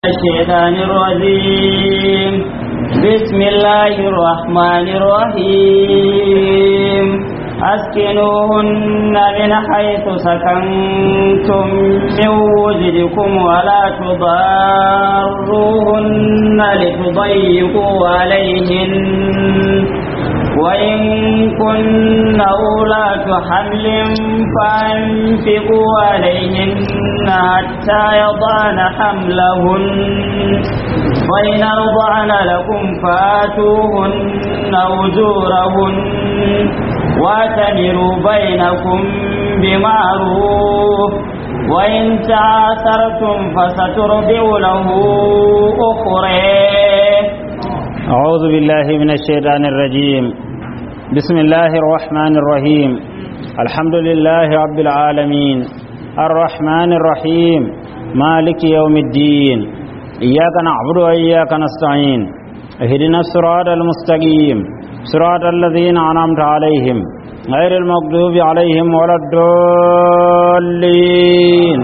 الشيطان الرجيم بسم الله الرحمن الرحيم أسكنوهن من حيث سكنتم من وجدكم ولا تضاروهن لتضيقوا عليهن وإن كن أولاة حمل فأنفقوا عليهن حتى يضعن حملهن وإن أرضعن لكم فآتوهن أجورهن واعتمروا بينكم بمعروف وإن تعاثرتم فسترضع له أخرى أعوذ بالله من الشيطان الرجيم بسم الله الرحمن الرحيم الحمد لله رب العالمين الرحمن الرحيم مالك يوم الدين إياك نعبد وإياك نستعين اهدنا الصراط المستقيم صراط الذين أنعمت عليهم غير المغضوب عليهم ولا الضالين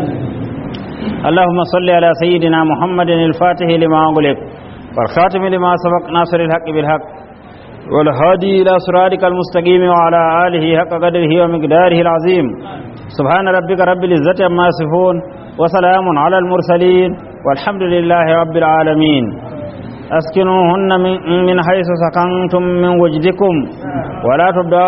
اللهم صل على سيدنا محمد الفاتح لما أغلق والخاتم لما سبق ناصر الحق بالحق والهادي إلى صراطك المستقيم وعلى آله حق قدره ومقداره العظيم سبحان ربك رب العزة عما يصفون وسلام على المرسلين والحمد لله رب العالمين أسكنوهن من حيث سكنتم من وجدكم ولا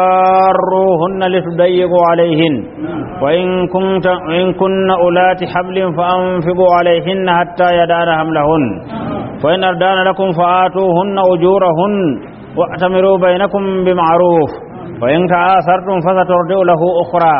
تضاروهن لتضيقوا عليهن وإن كنت إن كن أولات حبل فأنفقوا عليهن حتى يدان حملهن فإن أردان لكم فآتوهن أجورهن واعتمروا بينكم بمعروف وإن تعاثرتم فسترجع له أخرى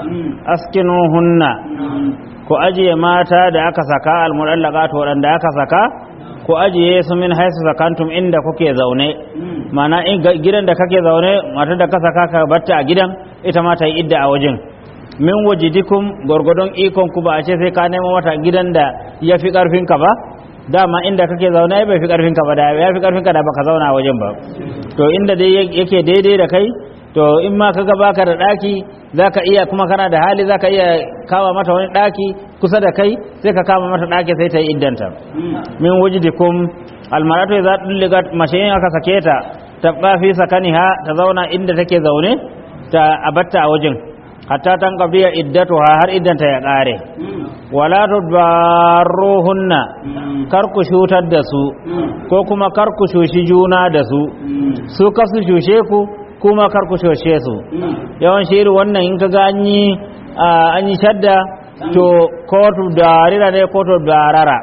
أسكنوهن ku ajiye mata da aka saka almudallaqat waɗanda aka saka ku ajiye su min haisu sakantum inda kuke zaune mana in gidan da kake zaune matar da ka saka ka batta a gidan ita ma ta yi idda a wajen min wajidikum gwargwadon ikon ku ba a ce sai ka nemo mata gidan da ya fi karfin ka ba dama inda kake zaune bai fi karfin ka ba da ya fi karfin ka da baka zauna a wajen ba to inda dai yake daidai da kai to in ma kaga baka da daki zaka iya kuma kana da hali zaka iya kawo mata wani daki kusa da kai sai ka kama mata daki sai ta yi iddanta min wujidikum almaratu idza dulligat mashayin aka sake ta tabqa fi sakaniha ta zauna inda take zaune ta abatta a wajen hatta tan qabiya iddatuha har iddanta ya kare wala tudarruhunna kar ku shutar da su ko kuma kar ku shushi juna da su su kasu shushe ku kuma kar ku shoshe su yawan shiri wannan in ka ga an yi an yi shadda to kotu darira ne kotu darara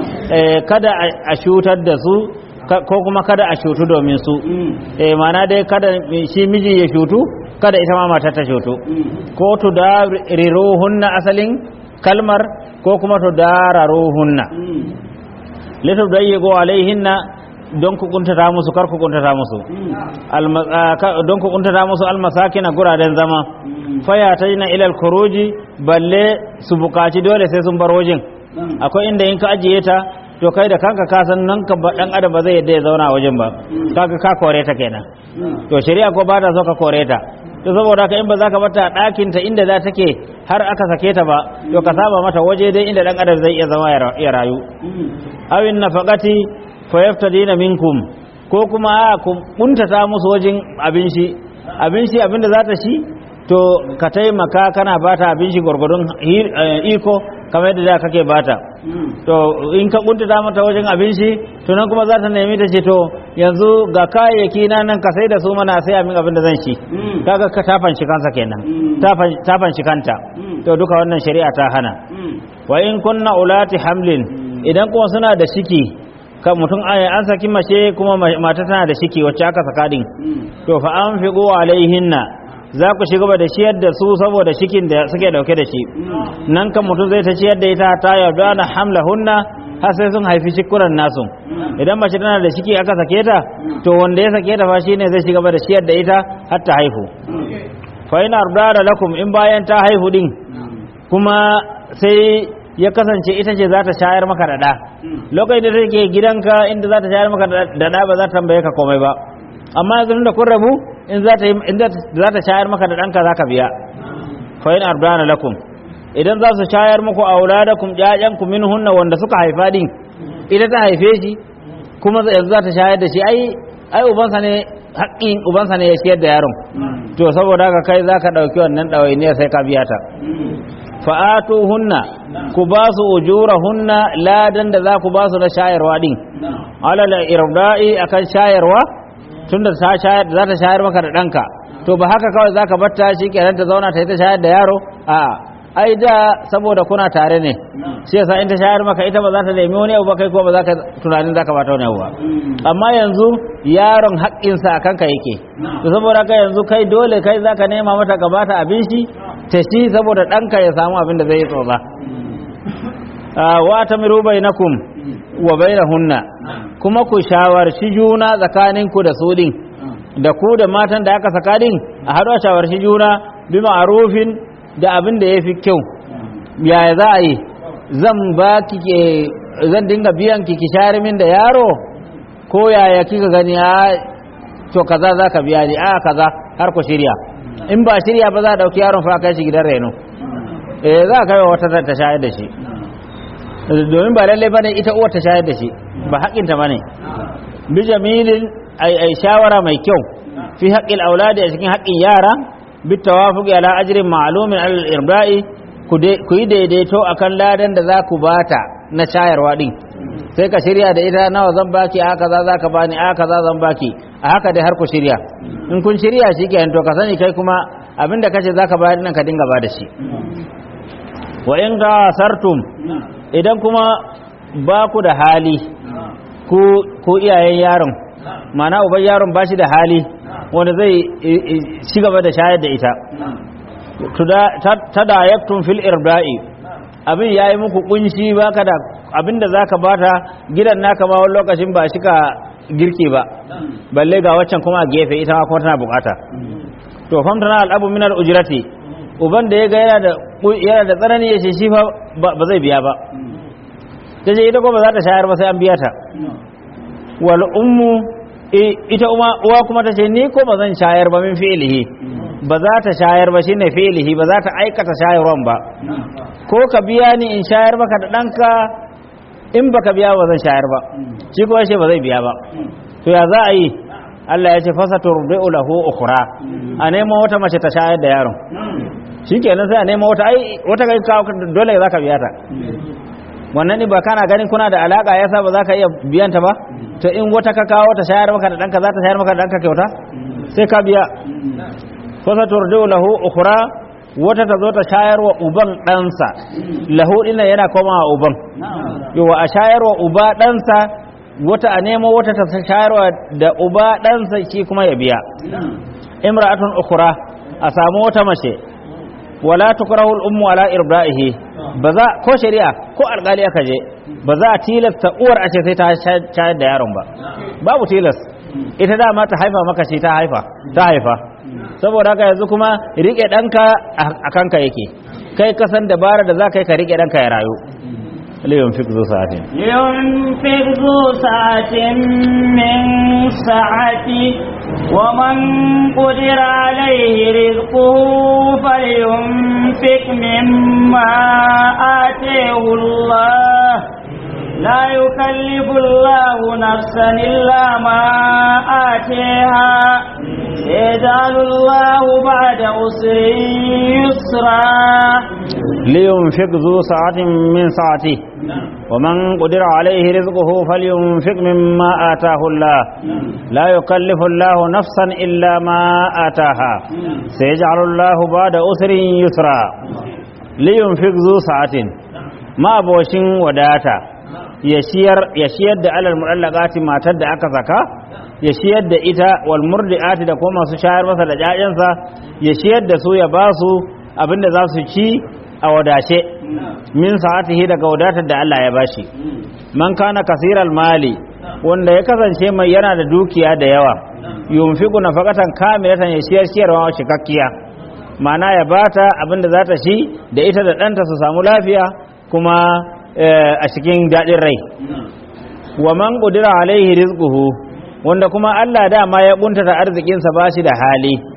kada a shutar da su ko kuma kada a shutu domin su mana dai kada shi miji ya shutu kada ita ma mata ta shutu kotu dariruhunna asalin kalmar ko kuma to dararuhunna litu dayyigo alaihinna don ku kuntata musu kar ku kuntata musu don ku kuntata musu almasakin a guraden zama faya ta na ilal kuruji balle su bukaci dole sai sun bar wajen akwai inda in ka ajiye ta to kai da kanka ka san nan ka dan adam ba zai yadda ya zauna a wajen ba kaga ka kore ta kenan to shari'a ko ba ta so ka kore ta to saboda ka in ba za ka bata ɗakin ta inda za take har aka sake ta ba to ka saba mata waje dai inda dan adam zai iya zama ya rayu awin nafaqati fayaftadina minkum ko kuma a ku kuntata musu wajen abin shi abin shi abinda za ta shi to ka taimaka kana bata abin shi gwargwadon iko kamar yadda da kake bata to in ka kuntata mata wajen abin shi to nan kuma za ta nemi ta ce to yanzu ga kayayyaki na nan ka sai da su mana sai amin abin da zan shi kaga ka tafan shi kansa kenan tafan shi kanta to duka wannan shari'a ta hana wa in kunna ulati hamlin idan kuma suna da ciki kan mutum an saki mace kuma mata tana da shiki wacce aka saka din to fa an fi alaihinna za ku shiga da ciyar da su saboda shikin da suke dauke da shi nan kan mutum zai ta ciyar da ita ta yarda na hamla hunna har sai sun haifi shikuran nasu idan mace tana da shiki aka sake ta to wanda ya sake ta fa shine zai shiga da ciyar da ita har ta haihu fa in arda lakum in bayan ta haihu din kuma sai ya kasance ita ce za ta shayar maka da ɗa lokacin da take gidanka inda za ta shayar maka da ɗa ba za ta tambaye ka komai ba amma yanzu da kun rabu in za ta shayar maka da ɗanka za ka biya fa in ardana lakum idan za su shayar muku auladakum ƴaƴanku minhunna wanda suka haifa din ita ta haife shi kuma yanzu za ta shayar da shi ai ai ubansa ne haƙƙin ubansa ne ya ciyar da yaron to saboda haka kai za ka ɗauki wannan ɗawainiyar sai ka biya ta fa'atu hunna ku ba su ujura hunna ladan da za ku ba su na shayarwa din alal irda'i akan shayarwa tunda ta shayar za ta shayar maka da ɗanka to ba haka kawai za ka batta shi kenan ta zauna ta yi ta shayar da yaro a ai da saboda kuna tare ne shi yasa in ta shayar maka ita ba za ta nemi wani abu ba kai ko ba za ka tunanin za ka bata wani abu ba amma yanzu yaron haƙƙinsa a kanka yake to saboda ka yanzu kai dole kai za ka nema mata ka bata abin shi ta shi saboda ɗanka ya samu abin da zai yi tsotsa wa ta miru bainakum wa bainahunna kuma ku shawarci juna tsakaninku da su din da ku da matan da aka saka din a haɗu a shawarci juna bi ma'arufin da abin da ya fi kyau yaya za a yi zan ba ki ke zan dinga biyan ki ki share min da yaro ko yaya kika gani a to kaza za ka biya ni a kaza har ku shirya in ba shirya ba za a ɗauki yaron fa kai shi gidan reno eh za a kai wa wata ta shayar da shi domin ba lalle bane ita uwar ta shayar da shi ba haƙinta bane bi jamilin ai ai shawara mai kyau fi haƙƙil auladi a cikin haƙƙin yara بالتوافق على أجر معلوم على الإرضاء ku yi daidaito akan ladan da za ku bata na shayarwa din sai ka shirya da ita nawa zan baki a kaza za ka bani a kaza zan baki a haka dai har ku shirya in kun shirya shi ke to ka sani kai kuma abinda kace za ka bayar nan ka dinga ba da shi wa in ga sartum idan kuma ba ku da hali ku iyayen yaron mana uban yaron ba shi da hali wanda zai ci gaba da shayar da ita ta da yaktun fil irda'i abin yayi muku kunshi baka da abinda zaka bata gidan naka ma wani lokacin ba shika girki ba balle ga waccan kuma a gefe ita ma kuma tana bukata to famtana al'abu min al-ujrati uban da yaga yana da yana da tsanani ya ce shi fa ba zai biya ba tace ita ko ba za ta shayar ba sai an biya ta wal ummu ita uwa kuma ta ce ni ko ba zan shayar ba min fi'ilihi ba za ta shayar ba shine fi'ilihi ba za ta aikata shayarwan ba ko ka biya ni in shayar maka da ɗanka in baka biya ba zan shayar ba shi kuma ce ba zai biya ba to ya za a yi Allah ya ce fasa turbi'u lahu ukhra a nemo wata mace ta shayar da yaron shikenan sai a nemo wata ai wata kai dole za ka biya ta wannan ne ba kana ganin kuna da alaka yasa ba za ka iya biyan ta ba to in wata ka kawo ta shayar maka da danka za ta shayar maka da danka kyauta sai ka biya fa sa turdu lahu ukhra wata ta zo ta shayar wa uban ɗansa lahu dinnan yana komawa uban yawa a shayar wa uba ɗansa wata a nemo wata ta shayar wa da uba ɗansa shi kuma ya biya imra'atun ukhra a samu wata mace wala tukrahu al-ummu ala irda'ihi ba za ko shari'a ko alƙali aka je ba za a tilasta uwar a ce sai ta shayar da yaron ba babu tilas ita dama ta haifa maka shi ta haifa ta haifa saboda haka yanzu kuma rike ɗanka a kanka yake kai kasan dabara da za ka yi ka rike ɗanka ya rayu لينفق ذو ساعة ينفق ذو ساعة من سعته ومن قدر عليه رزقه فلينفق مما آتيه الله لا يكلف الله نفسا إلا ما آتيها سيجعل الله بعد عسر يسرا لينفق ذو ساعة من ساعته ومن قدر عليه رزقه فلينفق مما آتاه الله لا يكلف الله نفسا إلا ما آتاها سيجعل الله بعد أسر يسرا لينفق ذو ساعة ما بوشين وداتا يشير da alal mu'allaqati matar da aka saka ya shiyar da ita wal murdi'ati da kuma masu shayar masa da ƴaƴansa ya shiyar da su ya ba su abinda za su ci a wadace min sa'atihi daga wadatar da Allah ya bashi man kana kasiral mali wanda ya kasance mai yana da dukiya da yawa yunfiqu nafaqatan kamilatan ya shiyar shiyarwa cikakkiya ma'ana ya bata abinda za ta ci da ita da ɗanta su samu lafiya kuma a cikin daɗin rai wa man qudira alaihi rizquhu wanda kuma Allah dama ya buntata arzikinsa ba shi da hali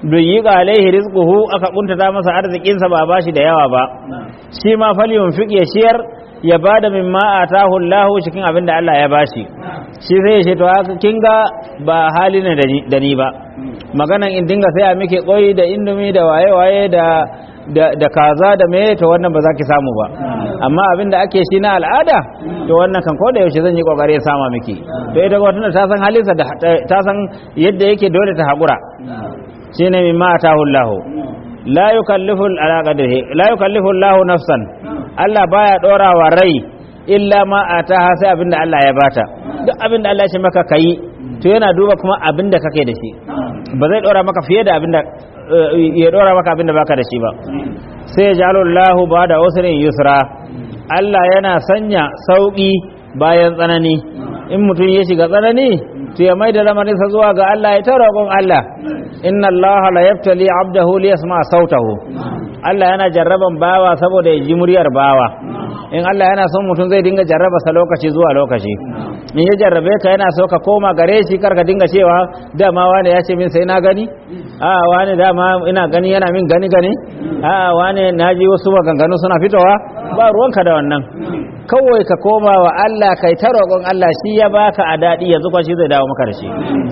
duyyika alaihi rizquhu aka kuntata masa arzikinsa ba bashi da yawa ba shi ma falyun fiq ya shiyar ya bada mimma atahu Allah cikin abin da Allah ya bashi shi sai ya ce to haka kin ga ba hali ne da ni- da ni ba maganan in dinga sai a miki koyi da indomi da waye waye da da, da kaza da me to wannan ba za ki samu ba amma abin da ake shi na al'ada to wannan kan ko da yaushe zan yi kokari ya sama miki to ita ko tunda ta san halinsa da ta san yadda yake dole ta hakura shine mimma atahu Allah la yukallifu ala qadrihi la yukallifu Allah nafsan Allah baya dora wa rai illa ma ataha sai abinda Allah ya bata duk abinda Allah ya ce maka kai to yana duba kuma abinda kake da shi ba zai dora maka fiye da abinda eh, ya dora maka abinda baka da shi ba sai ya jalo Allah ba da usrin yusra Allah yana sanya sauki bayan tsanani in mutum ya shiga tsanani to ya maida lamarinsa zuwa ga Allah ya ta roƙon Allah inna Allah la yaftali abdahu li yasma sautahu Allah yana jarraban bawa saboda ya ji muryar bawa in Allah yana son mutum zai dinga jarraba sa lokaci zuwa lokaci in ya jarrabe ka yana so ka koma gare shi kar ka dinga cewa dama wani ya ce min sai na gani a wani dama ina gani yana min gani gani a wani naji wasu maganganu suna fitowa ba ruwanka da wannan kawai ka koma wa Allah kai ta roƙon Allah shi ya baka a daɗi yanzu kwa shi zai dawo maka da shi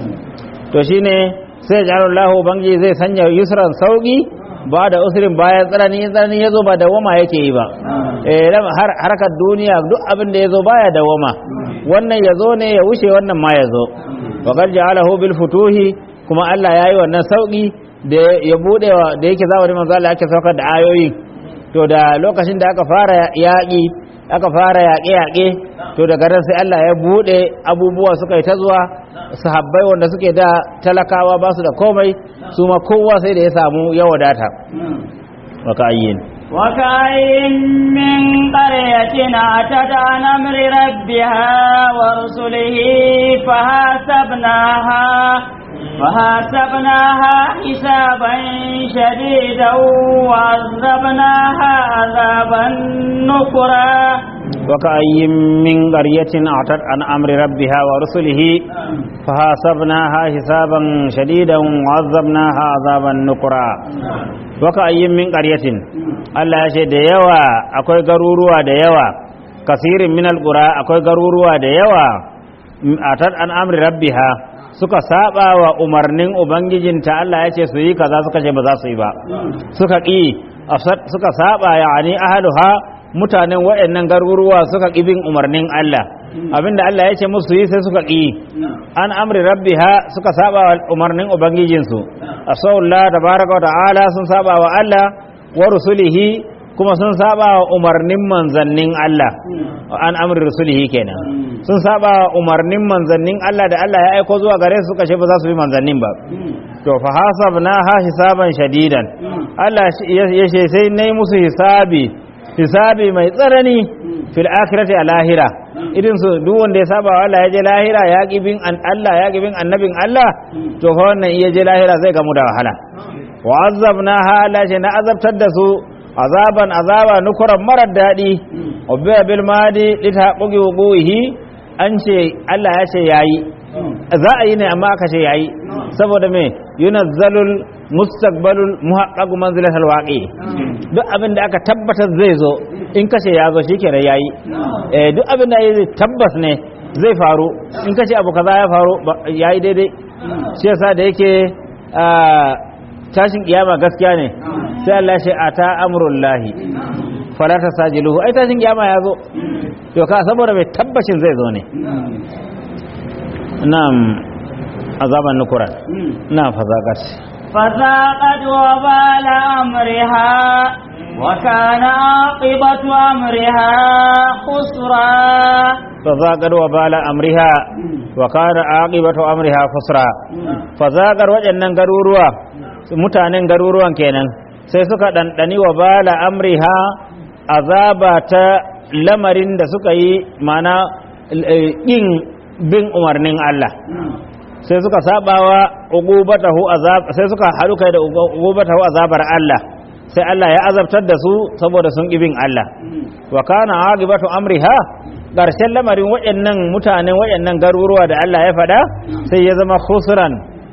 to shine sai jarullahu bangi zai sanya yusran sauki ba da usrin bayan tsanani in tsanani ya zo ba da wama yake yi ba eh lam- har harkar duniya duk abin da ya zo baya da wama wannan ya zo ne ya wuce wannan ma ya zo wa qad ja'alahu bil futuhi kuma Allah yayi wannan sauki da ya bude wa da yake zamanin manzo Allah ake saukar da ayoyi to da lokacin da aka fara yaƙi aka fara yaƙe-yaƙe to daga nan sai Allah ya buɗe abubuwa suka yi ta zuwa sahabbai wanda suke da talakawa ba su da komai su ma kowa sai da ya samu ya wadata wa ka'ayyin وكأين من قرية أتت عن أمر ربها ورسله فحاسبناها فحاسبناها حسابا شديدا وعذبناها عذابا نكرا وكأين من قرية أعتت عن أمر ربها ورسله فحاسبناها حسابا شديدا وعذبناها عذابا نكرا وكأين من قرية Allah ya ce da yawa akwai garuruwa da yawa kasirin minal qura akwai garuruwa da yawa atat an amri rabbiha suka saba wa umarnin ubangijinta Allah ya ce su yi kaza suka ce ba za su yi ba suka ƙi suka saba yani ahluha mutanen waɗannan garuruwa suka ƙi bin umarnin Allah abinda Allah ya ce musu yi sai suka ƙi an amri rabbiha suka saba wa umarnin ubangijinsu asawullah tabaraka wa ta'ala sun saba wa Allah wa rusulihi kuma sun saba wa umarnin manzannin Allah an amri rusulihi kenan sun saba wa umarnin manzannin Allah da Allah ya aiko zuwa gare su suka ce ba za su bi manzannin ba to fa hasabna ha hisaban shadidan Allah ya ce sai nayi musu hisabi hisabi mai tsanani fil akhirati a lahira irin su duk wanda ya saba wa Allah ya je lahira ya ki bin an Allah ya ki bin annabin Allah to fa wannan iya je lahira zai gamu da wahala wa azabna ha Allah ce na azabtar da su azaban azaba nukuran marar daɗi ubbiya bil madi litaqugi wuquhi an ce Allah ya ce yayi za a yi ne amma aka ce yayi saboda me yunazzalul mustaqbalul muhaqqaq manzilatul waqi duk abin da aka tabbatar zai zo in kace ya zo shikenan yayi eh duk abin da yayi tabbas ne zai faru in kace abu kaza ya faru yayi daidai shi yasa da yake tashin kiyama gaskiya ne sai Allah ya ce ata amrullahi fala tasajiluhu ai tashin kiyama ya zo to ka saboda mai tabbacin zai zo ne na'am azaban nukura na fazaqat فذاقت وبال أمرها وكان عاقبة أمرها خسرا فذاقت وبال أمرها وكان عاقبة أمرها خسرا فذاقت waɗannan garuruwa mutanen garuruwan kenan sai suka ɗanɗani wa bala amriha azaba ta lamarin da suka yi mana ƙin bin umarnin Allah sai suka sabawa uqubatahu azab sai suka haɗu kai da uqubatahu azabar Allah sai Allah ya azabtar da su saboda sun bin Allah wa kana aqibatu amriha ƙarshen lamarin waɗannan mutanen waɗannan garuruwa da Allah ya faɗa sai ya zama khusran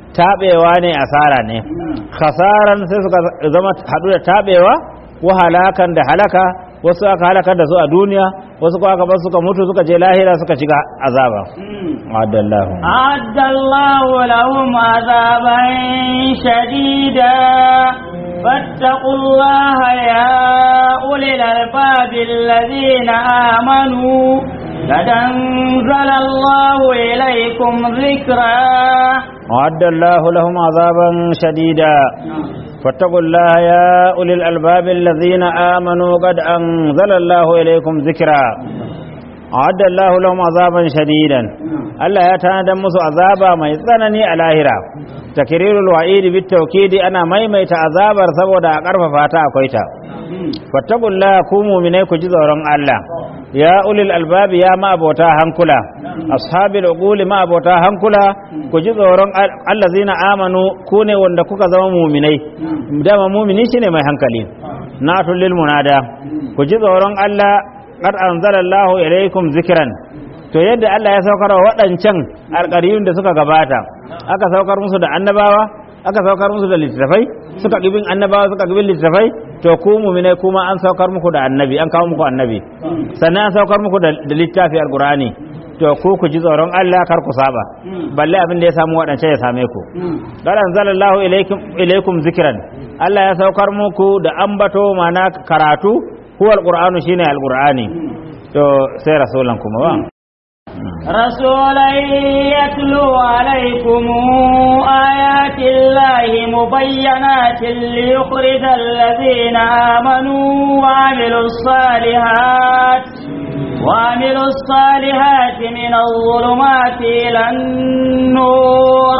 tabewa ne asara ne khasaran sai suka zama hadu da tabewa wa halakan da halaka wasu aka halakar da su a duniya wasu kuma aka bar suka mutu suka je lahira suka shiga azaba adallahu أعد الله لهم عذابا شديدا فاتقوا الله يا أولي الألباب الذين آمنوا قد أنزل الله إليكم ذكرا أعد الله لهم عذابا شديدا فاتقوا الله يا أولي الألباب الذين آمنوا قد أنزل الله إليكم ذكرا أعد الله لهم عذابا شديدا الله يتنادى مسو عذابا ما يتنني على هرا تكرير الوعيد بالتوكيد أنا ميميت عذابا سبودا أقرف فاتا أكويتا فاتقوا الله كوموا منيكو جزورا الله ya ulil albabi ya ma'abota hankula ashabil uquli ma'abota hankula ku ji tsoron allazina amanu ku ne wanda kuka zama muminai dama mumini shine mai hankali natul lil munada ku ji tsoron Allah qad anzalallahu ilaykum zikran to yadda Allah ya saukar wa waɗancan alƙariyun da suka gabata aka saukar musu da annabawa aka saukar musu da littattafai suka gibin annabawa suka gibin littattafai to ku mu'minai kuma an saukar muku da annabi an kawo muku annabi sannan an saukar muku da littafi alqur'ani to ku ku ji tsoron Allah kar ku saba balle abin da ya samu waɗancan ya same ku qad anzalallahu ilaykum ilaykum zikran Allah ya saukar muku da ambato mana karatu huwa alqur'anu shine alqur'ani to sai rasulan kuma ba رسولا يتلو عليكم آيات الله مبينات ليخرج الذين آمنوا وعملوا الصالحات وعملوا الصالحات من الظلمات إلى النور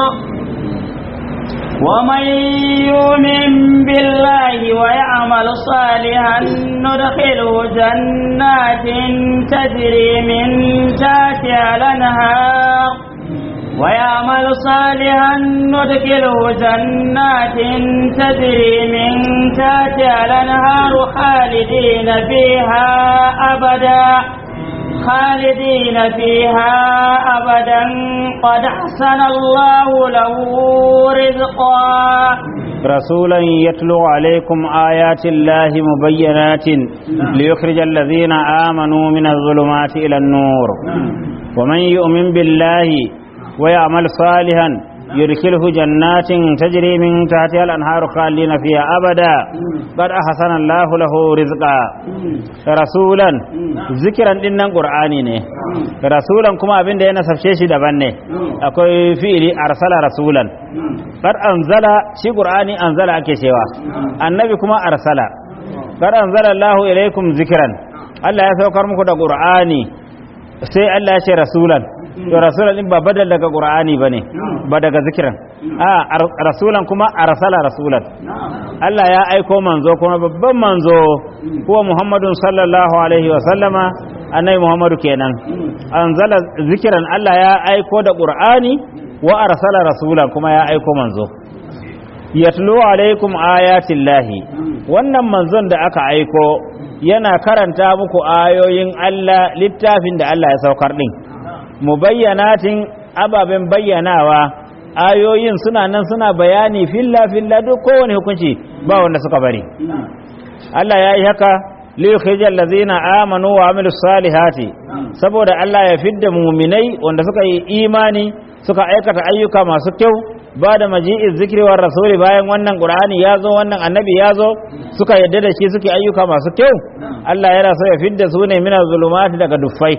ومن يؤمن بالله ويعمل صالحا ندخله جنات تجري من تحتها الانهار ويعمل صالحا ندخله جنات تجري من تحتها الانهار خالدين فيها ابدا خالدين فيها أبدا قد أحسن الله له رزقا رسولا يتلو عليكم آيات الله مبينات ليخرج الذين آمنوا من الظلمات إلى النور ومن يؤمن بالله ويعمل صالحا يدخله جنات تجري من تحتها الأنهار خالدين فيها أبدا قد أحسن الله له رزقا رسولا ذكرا إن قرآني ne rasulan kuma abin da ya nasabce shi daban ne akwai fi'ili arsala rasulan qad anzala shi qur'ani anzala ake cewa annabi kuma arsala qad anzala Allahu ilaikum zikran Allah ya saukar muku da qur'ani sai Allah ya ce rasulan to rasulan din ba badal daga qur'ani bane ba daga zikiran a rasulan kuma arsala rasulan Allah ya aiko manzo kuma babban manzo huwa Muhammadun sallallahu alaihi wa sallama annabi Muhammadu kenan anzala zikiran Allah ya aiko da qur'ani wa arsala rasulan kuma ya aiko manzo yatlu alaikum ayatillahi wannan manzon da aka aiko yana karanta muku ayoyin Allah littafin da Allah ya saukar din mubayyanatin ababen bayyanawa ayoyin suna nan suna bayani filla filla duk kowane hukunci ba wanda suka bari Allah ya yi haka liyukhrijal ladzina amanu wa amilus salihati saboda Allah ya fidda muminai wanda suka yi imani suka aikata ayyuka masu kyau ba da maji'in zikri wa rasuli bayan wannan qur'ani ya zo wannan annabi ya zo suka yadda da shi suke ayyuka masu kyau Allah yana so ya fidda su ne mina zulumati daga duffai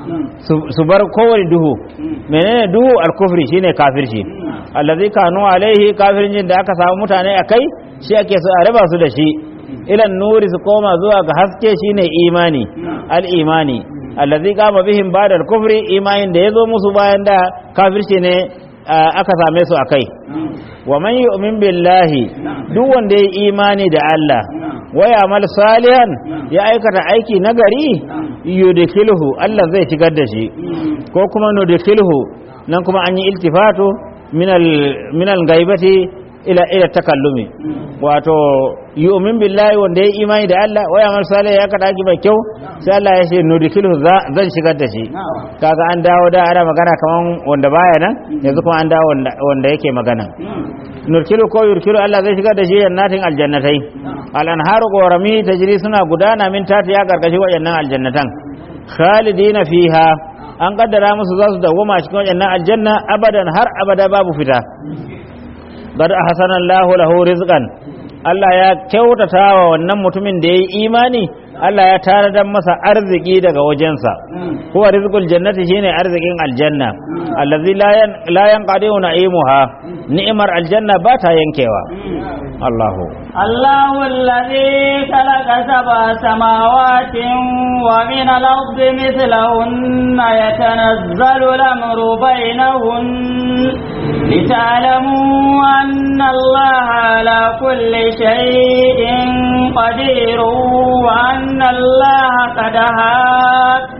su bar kowane duhu menene duhu alkufri shine kafirci allazi kanu alaihi kafircin da aka samu mutane akai shi ake so a raba su da shi ilan nuri su koma zuwa ga haske shine imani al-imani allazi kama bihim ba'da al-kufri imanin da yazo musu bayan da kafirci ne aka same su akai wa man yu'min billahi duk wanda ya imani da Allah wa ya'mal salihan ya aikata aiki nagari yudkhilhu Allah zai shigar da shi ko kuma nudkhilhu nan kuma an yi iltifatu min al min al gaibati ila ila takallumi wato yu'min billahi wanda ya imani da Allah wa yamal salih ya kada ki mai kyau sai Allah ya ce nudkhilu zan shigar da shi kaga an dawo da ana magana kaman wanda baya nan yanzu kuma an dawo wanda yake magana nurkilu ko yurkilu Allah zai shigar da shi jannatin aljannatai al anharu qorami tajri suna gudana min tati ya karkashi wayannan aljannatan khalidina fiha an kaddara musu za su dawoma cikin wayannan aljanna abadan har abada babu fita qad ahsana Allahu lahu rizqan Allah ya kyautata wa wannan mutumin da yayi imani Allah ya tanadar masa arziki daga wajensa huwa rizqul jannati shine arzikin aljanna allazi la yanqadi na'imuha ni'mar aljanna ba ta yankewa Allahu الله الذي خلق سبع سماوات ومن الأرض مثلهن يتنزل الأمر بينهن لتعلموا أن الله على كل شيء قدير وأن الله قد حاط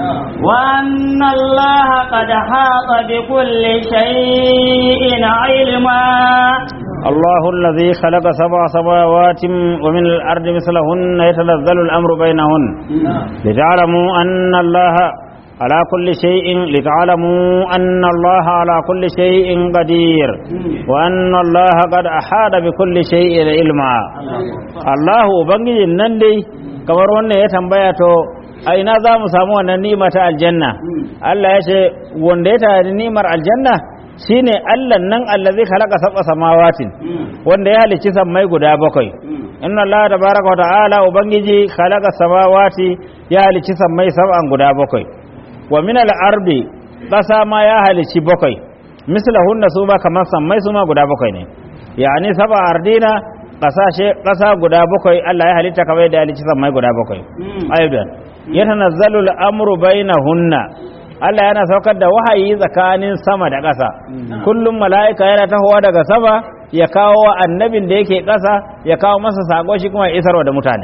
وأن الله قد حاط بكل شيء علما الله الذي خلق سبع سماوات ومن الأرض مثلهن يتنزل الأمر بينهن لتعلموا أن الله على كل شيء لتعلموا أن الله على كل شيء قدير وأن الله قد أحاط بكل شيء علما الله بنجي النندي kamar wannan ya tambaya to a ina za mu samu wannan ni'ima ta aljanna Allah ya ce wanda ya tare ni'imar aljanna shine Allah nan allazi khalaqa sab'a samawatin wanda ya halicci sammai guda bakwai inna Allah tabaraka wa ta'ala ubangiji khalaqa samawati ya halicci sammai sab'an guda bakwai wa min al-ardi ƙasa ma ya halicci bakwai mislahunna su ma kamar sammai su ma guda bakwai ne yani saba ardina ƙasashe ƙasa guda bakwai Allah ya halitta kamar yadda ya halicci sammai guda bakwai aidan yatanazzalu al-amru bainahunna Allah yana saukar da wahayi tsakanin sama da ƙasa kullum mala'ika yana tahowa daga sama ya kawo wa annabin da yake ƙasa ya kawo masa sako shi kuma ya isarwa da mutane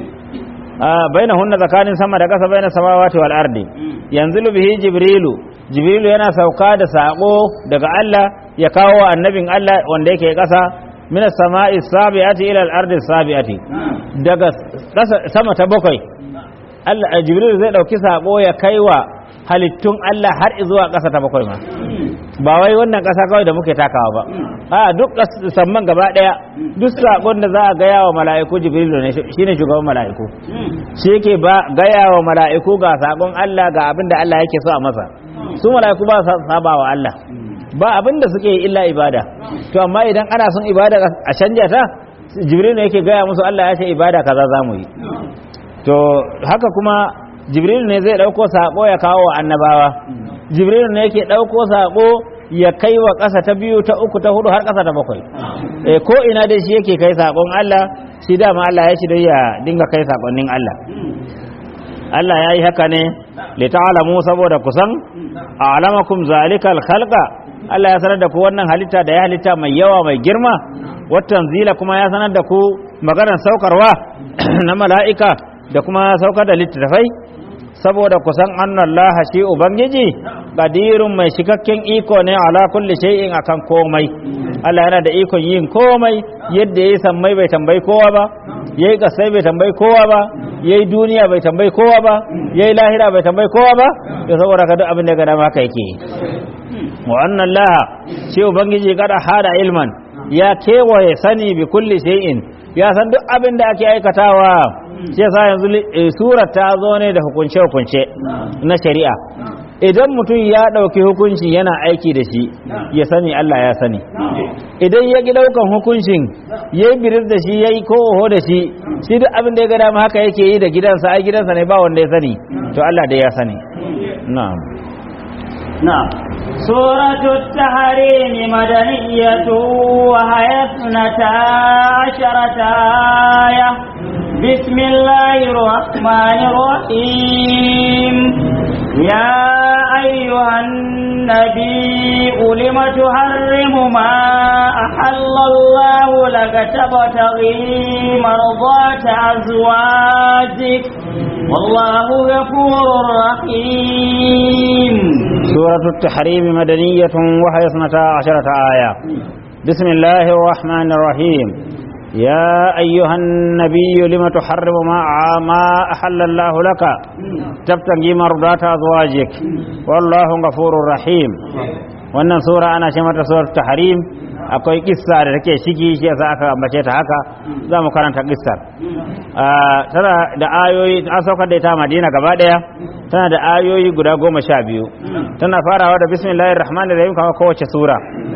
baina hunna tsakanin sama da ƙasa baina samawati wal ardi yanzu bihi jibrilu jibrilu yana sauka da sako daga Allah ya kawo wa annabin Allah wanda yake ƙasa min as-sama'i sabi'ati ila al-ardi sabi'ati daga sama ta bakwai Allah jibrilu zai dauki sako ya kaiwa halittun Allah har zuwa ƙasa ta bakwai ma ba wai wannan ƙasa kawai da muke takawa ba a duk samman gaba ɗaya duk saƙon da za a gaya wa mala'iku jibrilu ne shine shugaban mala'iku shi yake ba gaya wa mala'iku ga saƙon Allah ga abin da Allah yake so a masa su mala'iku ba su saba wa Allah ba abin da suke illa ibada to amma idan ana son ibada a canja ta jibrilu ne yake gaya musu Allah ya ce ibada kaza za mu yi to haka kuma jibril ne zai ɗauko saƙo ya kawo wa annabawa jibril ne yake ɗauko saƙo ya kai wa ƙasa ta biyu ta uku ta hudu har ƙasa ta bakwai e, ko ina dai shi yake kai saƙon Allah shi dama Allah ya shi don ya dinga kai saƙonnin Allah Allah ya yi haka ne li ta'lamu saboda kusan a'lamakum zalikal khalqa Allah ya sanar da ku wannan halitta da ya halitta mai yawa mai girma watan zila kuma ya sanar da ku maganar saukarwa na mala'ika da kuma saukar da littattafai saboda kusan annallaha shi ubangiji qadirun mai cikakken iko ne ala kulli shay'in akan komai Allah yana da ikon yin komai yadda yayi sammai bai tambayi kowa ba yayi kasai bai tambayi kowa ba yayi duniya bai tambayi kowa ba yayi lahira bai tambayi kowa ba to saboda ka duk abin da ga dama haka yake wa annallaha shi ubangiji kada hada ilman ya kewaye sani bi kulli shay'in ya san duk abin da ake aikatawa shi yasa yanzu surar ta zo ne da hukunce-hukunce na shari'a idan mutum ya ɗauki hukunci yana aiki da shi ya sani Allah ya sani idan ya ki ɗaukan hukuncin ya yi biris da shi ya yi ko oho da shi shi duk abin da ya ga dama haka yake yi da gidansa ai gidansa ne ba wanda ya sani to Allah dai ya sani na'am نعم سورة التحريم مدنية وهي اثنتا عشرة آية بسم الله الرحمن الرحيم يا أيها النبي لم تحرم ما أحل الله لك تبتغي مرضات أزواجك والله غفور رحيم سورة التحريم مدنية وهي اثنتا عشرة آية بسم الله الرحمن الرحيم يا أيها النبي لم تحرم ما ما أحل الله لك تبتغي مرضات أزواجك والله غفور رحيم wannan sura ana ce mata surar tahrim akwai kissa da take shiki shi yasa aka ambace ta haka za mu karanta kissar tana da ayoyi an saukar da ita Madina gaba daya tana da ayoyi guda goma sha biyu tana farawa da bismillahir rahmanir rahim kamar kowace sura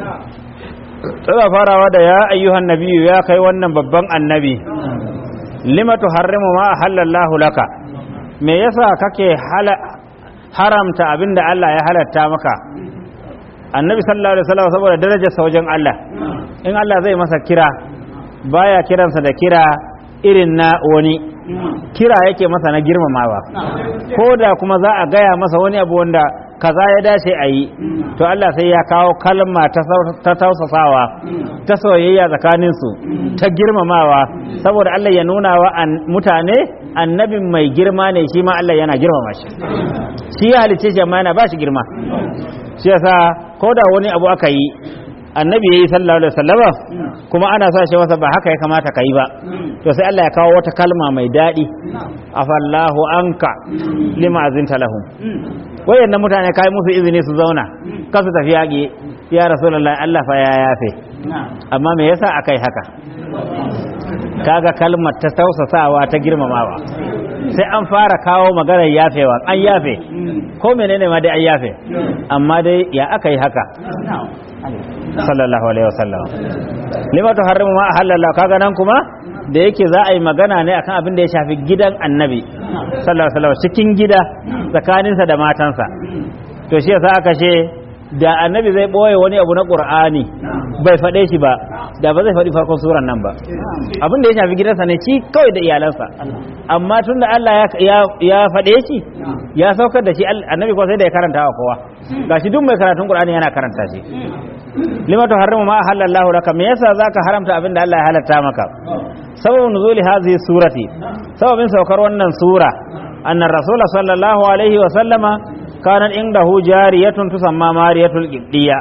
tana farawa da ya ayyuhan nabiyyu ya kai wannan babban annabi lima tuharrimu ma halallahu laka me yasa kake haramta abinda Allah ya halatta maka annabi sallallahu alaihi wasallam saboda darajar sa wajen Allah in Allah zai masa kira baya kiransa da kira irin na wani kira yake masa na girmamawa ko da kuma za a gaya masa wani abu wanda kaza ya dace a yi to Allah sai ya kawo kalma ta tausasawa ta soyayya tsakaninsu ta girmamawa saboda Allah ya nuna wa mutane annabin mai girma ne shi ma Allah yana girmama shi shi ya halice shi amma yana ba shi girma shi yasa ko da wani abu aka yi annabi yayi sallallahu alaihi wasallama kuma ana sa shi masa ba haka ya kamata ka yi ba to sai Allah ya kawo wata kalma mai daɗi afallahu anka lima azinta lahum wayannan mutane kai musu izini su zauna ka su tafi yaƙi ya rasulullahi Allah fa ya yafe amma me yasa akai haka kaga kalmar ta tausasawa ta girmamawa sai an fara kawo maganar yafewa an yafe ko menene ma dai an yafe amma dai ya aka yi haka sallallahu alaihi wasallam lima tuharrimu ma ahallalla kaga nan kuma da yake za a yi magana ne akan abin da ya shafi gidan annabi sallallahu alaihi wasallam cikin gida tsakaninsa da matansa to shi yasa aka ce da annabi zai boye wani abu na qur'ani bai faɗe shi ba da ba zai faɗi farkon suran nan ba abin da ya shafi gidansa ne shi kawai da iyalansa amma tun da Allah ya faɗe shi ya saukar da shi annabi ko sai da ya karanta wa kowa gashi duk mai karatun qur'ani yana karanta shi lima tuharrimu ma halallahu laka me yasa zaka haramta abin da Allah ya halatta maka sababun nuzuli hadhihi surati sababin saukar wannan sura anna rasul sallallahu alaihi wa sallama kanat indahu jariyatun tusamma mariyatul qibdiyya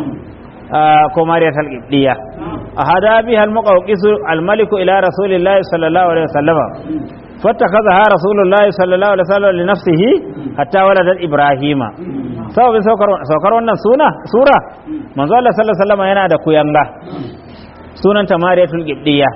ko mariyatul qibdiyya ahada biha al-muqawqis al-malik ila rasulillahi sallallahu alaihi wa sallama فاتخذها رسول الله صلى الله عليه وسلم لنفسه حتى ولدت ابراهيم sababin saukar wannan suna sura manzo Allah sallallahu alaihi wasallam yana da kuyanga sunanta Mariyatul Qibdiyya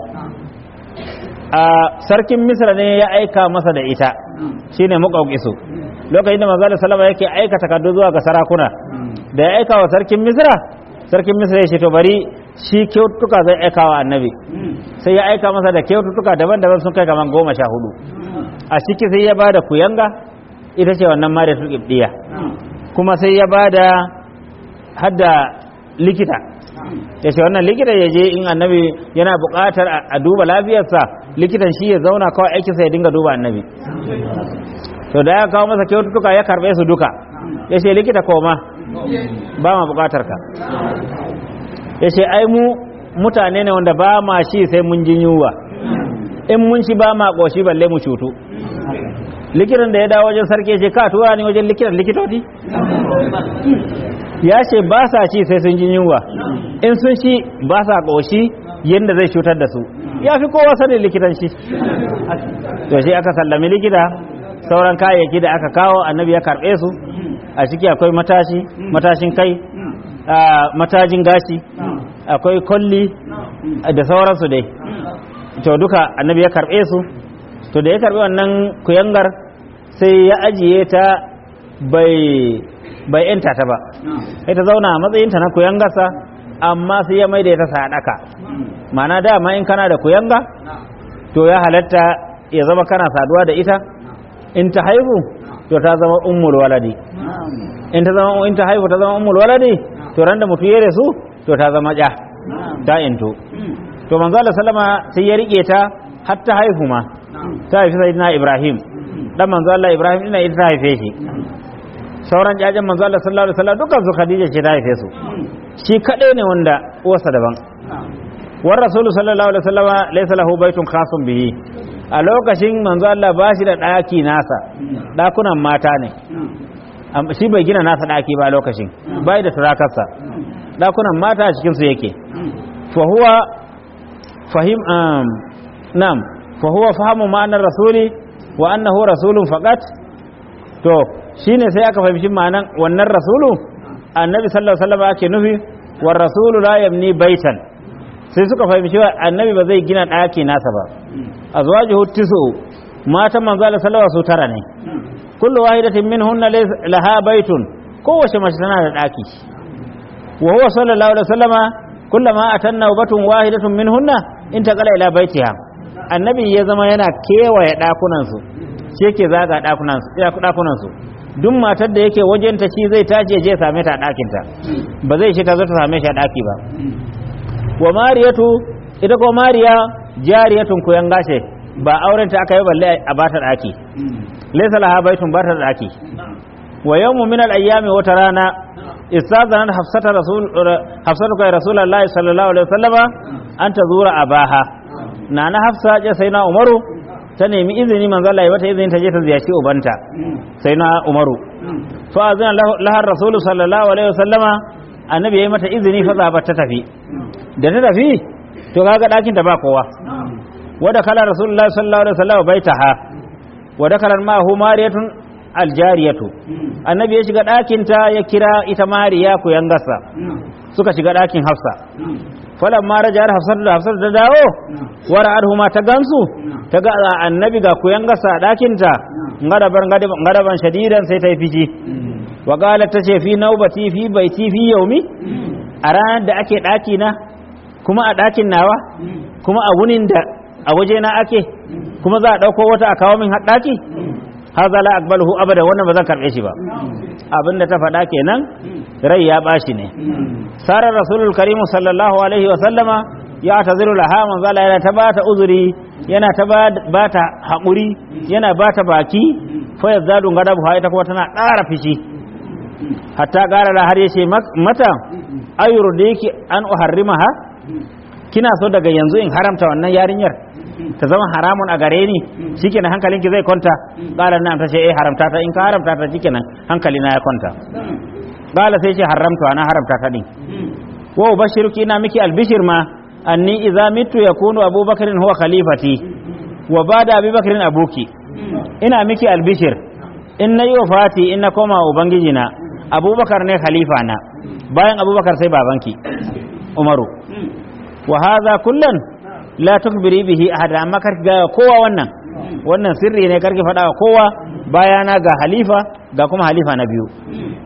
a sarkin Misra ne ya aika masa da ita shine muqawqisu lokacin da manzo Allah sallallahu yake aika takardu zuwa ga sarakuna da ya aika wa sarkin Misra sarkin Misra ya ce to bari shi kyautuka zai aika wa annabi sai ya aika masa da kyautuka daban-daban sun kai kaman goma sha hudu a ciki sai ya bada kuyanga ita ce wannan Mariyatul Qibdiyya kuma sai ya bada hadda likita ya ce wannan likita ya je in annabi yana buƙatar a duba lafiyarsa likitan shi ya zauna kawai aikinsa ya dinga duba annabi to da ya kawo masa kyaututtuka ya karɓe su duka ya ce likita koma ba ma buƙatar ka ya ce ai mu mutane ne wanda ba ma shi sai mun jin yunwa in mun shi ba ma ƙoshi balle mu cutu likitan da ya dawo wajen sarki ce ka tura ni wajen likitan likitoci ya ce ba sa ci sai sun ji yunwa in sun shi ba sa ƙoshi yadda zai cutar da su ya fi kowa sanin likitan shi to shi aka sallami likita sauran kayayyaki da aka kawo annabi ya karɓe su a ciki akwai matashi matashin kai matajin gashi akwai kolli da sauransu dai to duka annabi ya karɓe su to da ya karɓi wannan kuyangar sai ya ajiye ta bai bai yanta ta ba sai ta zauna a matsayinta na kuyangarsa amma sai ya maida ta sadaka ma'ana dama in kana da kuyanga to ya halatta ya zama kana saduwa da ita in ta haihu to ta zama ummul waladi in ta zama in ta haihu ta zama ummul waladi to ran da mutu ya su to ta zama ja ta into to manzo Allah sallama sai ya rike ta har ta haihu ma ta haifi sayyidina Ibrahim dan manzo Allah Ibrahim ina ita ta haife shi sauran jajen manzo Allah sallallahu alaihi wasallam dukkan su Khadija ce ta haife su shi kadai ne wanda uwarsa daban war rasulu sallallahu alaihi wasallam laysa lahu baitun khasun bihi a lokacin manzo Allah ba shi da daki nasa dakunan mata ne Am- shi bai gina nasa ɗaki ba lokacin bai da turakarsa ɗakunan mata a cikinsu yake fahuwa fahim um, nam fahuwa fahimu ma'anar rasuli wa annahu rasulun faqat to shine sai aka fahimci ma'anan wannan rasulu annabi sallallahu alaihi wasallam ake nufi war rasulu la yabni baitan sai suka fahimci wa annabi ba zai gina ɗaki nasa ba azwajuhu tisu matan manzo Allah sallallahu alaihi wasallam su tara ne kullu wahidatin minhunna laysa laha baitun kowace mace tana da ɗaki wa huwa sallallahu alaihi wasallama kullama atanna batun wahidatun minhunna intaqala ila baitiha annabi ya zama yana kewaye ɗakunan su shi yake zaga ɗakunan su ɗakunan su duk matar da yake wajenta shi zai tashi ya je ya same ta a ɗakinta ba zai shi ta zo ta same shi a ɗaki ba wa mariyatu ita ko mariya jariyatun kuyan gashe ba auren ta aka yi balle a bata daki laysa laha baitun bata daki wa yawmu min al-ayyami wata rana istazanat hafsata rasul hafsatu kai rasulullahi sallallahu alaihi wasallama an tazura abaha nana hafsa ce sai na umaru ta nemi izini manzo Allah ya mata izini ta je ta ziyarci ubanta sai na umaru fa azana laha rasulu sallallahu alaihi wasallama annabi ya yi mata izini fa zaba ta tafi da ta tafi to kaga ɗakin ta ba kowa wada kala rasulullahi sallallahu alaihi wasallam baitaha wada kala ma hu mariyatun aljariyatu annabi ya shiga ɗakin ta ya kira ita mariya ku yangasa suka shiga ɗakin hafsa falan ma rajar hafsat da hafsat da dawo wara adhuma ta gansu ta ga annabi ga ku yangasa a ɗakin ta ngadaban ngadaban shadidan sai ta yi fiji wa qalat tace fi naubati fi baiti fi yaumi a ranar da ake ɗaki na kuma a ɗakin nawa kuma a wunin da a waje na ake kuma za a ɗauko wata a kawo min haɗaki haza la aqbaluhu abada wannan ba zan karɓe shi ba abin da ta faɗa kenan rai ya ɓaci ne sarar rasulul karim sallallahu alaihi wa sallama ya taziru laha manzo Allah yana ta bata uzuri yana ta bata haƙuri yana bata baki fa yazadu gadabu ha ita kuma tana ƙara fishi hatta ƙara da har yace mata ayyur da yake an uharrimaha kina so daga yanzu in haramta wannan yarinyar ta zama haramun a gare ni shikenan hankalinki zai kwanta qala nan ta ce eh haramta ta in ka haramta ta shikenan hankali na ya kwanta qala sai ce haramta na haramta ta din wa ubashiruki ina miki albishir ma anni idza mitu yakunu abubakarin huwa khalifati wa bada abubakarin abuki ina miki albishir in na yi wafati in na koma ubangiji na abubakar ne khalifa na bayan abubakar sai babanki umaru wa hadha kullan la tukbiri bihi ahada amma kar ga kowa wannan wannan sirri ne karki faɗa wa kowa bayana ga halifa ga kuma halifa na biyu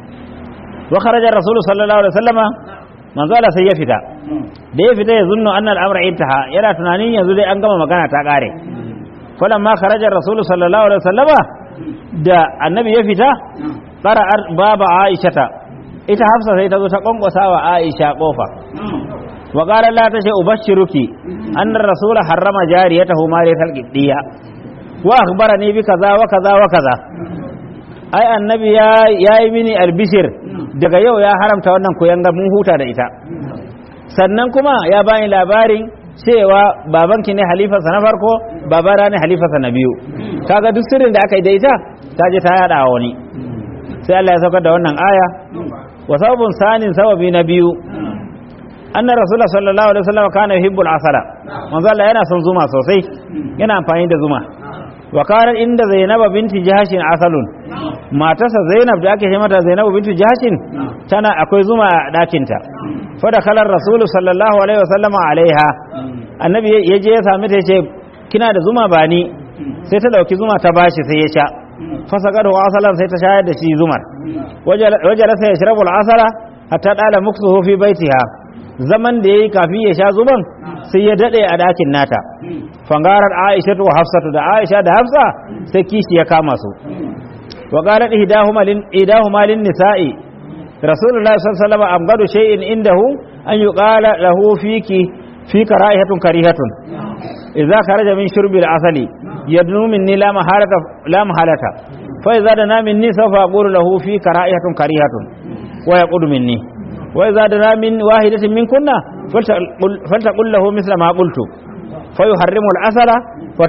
wa kharaja rasulu sallallahu alaihi wasallama manzo Allah sai ya fita da ya fita ya zunnu anna al-amra intaha yana tunanin yanzu dai an gama magana ta kare falamma kharaja rasulu sallallahu alaihi wasallama da annabi ya fita tsara baba aishata ita hafsa sai ta zo ta kwankwasa wa aisha kofa wa qala la ta ce ubashiruki anna rasula harrama jariyatahu mariyatal qibdiya wa akhbarani bi kaza wa kaza wa kaza ai annabi ya yayi mini albishir daga yau ya haramta wannan kuyanga mun huta da ita sannan kuma ya bani labarin cewa babanki ne halifarsa na farko babana ne halifarsa na biyu kaga duk sirrin da aka yi da ita ta je ta yada wa wani sai Allah ya saukar da wannan aya wa sababun sanin sababi na biyu anna rasulullah sallallahu alaihi wasallam kana yuhibbul asala manzo Allah yana son zuma sosai yana amfani da zuma wa kana inda zainab binti jahshin asalun matarsa zainab da ake ce mata zainab binti jahshin tana akwai zuma a dakin ta fa da kalar rasul sallallahu alaihi wasallam alaiha annabi ya je ya sami ta yace kina da zuma ba ni sai ta dauki zuma ta bashi sai ya sha fasaqadu asalan sai ta shayar da shi zumar wajala sai yashrabu al-asala hatta dala muksuhu fi baitiha zaman da yayi kafi ya sha zuman sai ya dade a dakin nata fangarar Aisha wa Hafsatu da Aisha da Hafsa sai kishi ya kama su wa qalat ihdahuma lin ihdahuma lin nisa'i Rasulullah sallallahu alaihi wasallam amgadu shay'in indahu an yuqala lahu fiki fika ra'ihatun karihatun idza kharaja min shurbi al-asali yadnu minni la mahalata la mahalata fa idza dana minni sawfa aqulu lahu fika ra'ihatun karihatun wa yaqudu minni وإذا دنا من واحدة منكن فلتقل له مثل ما قلت فيحرم الأسل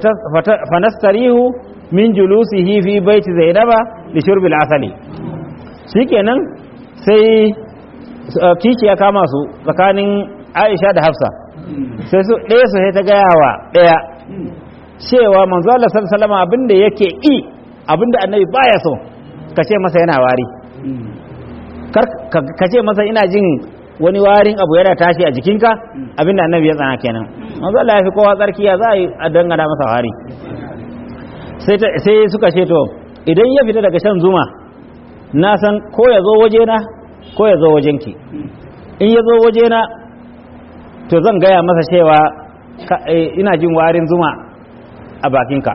فنستريه من جلوسه في بيت زينب لشرب العسل shikenan sai uh, kishi ya kama su tsakanin Aisha da Hafsa sai su ɗaya su sai ta gaya wa ɗaya cewa manzo Allah sallallahu alaihi wasallam abinda yake i abinda annabi baya so ka ce masa yana wari kar ka- ka ce masa ina jin wani warin abu yana tashi a jikinka abinda annabi ya tsana kenan manzo Allah ya fi kowa tsarki ya za a yi a dangana masa wari sai ta- sai suka ce to idan ya fita daga shan zuma na san ko ya zo wajena ko ya zo wajenki in ya zo wajena to zan gaya masa cewa ka- eh, ina jin warin zuma a bakinka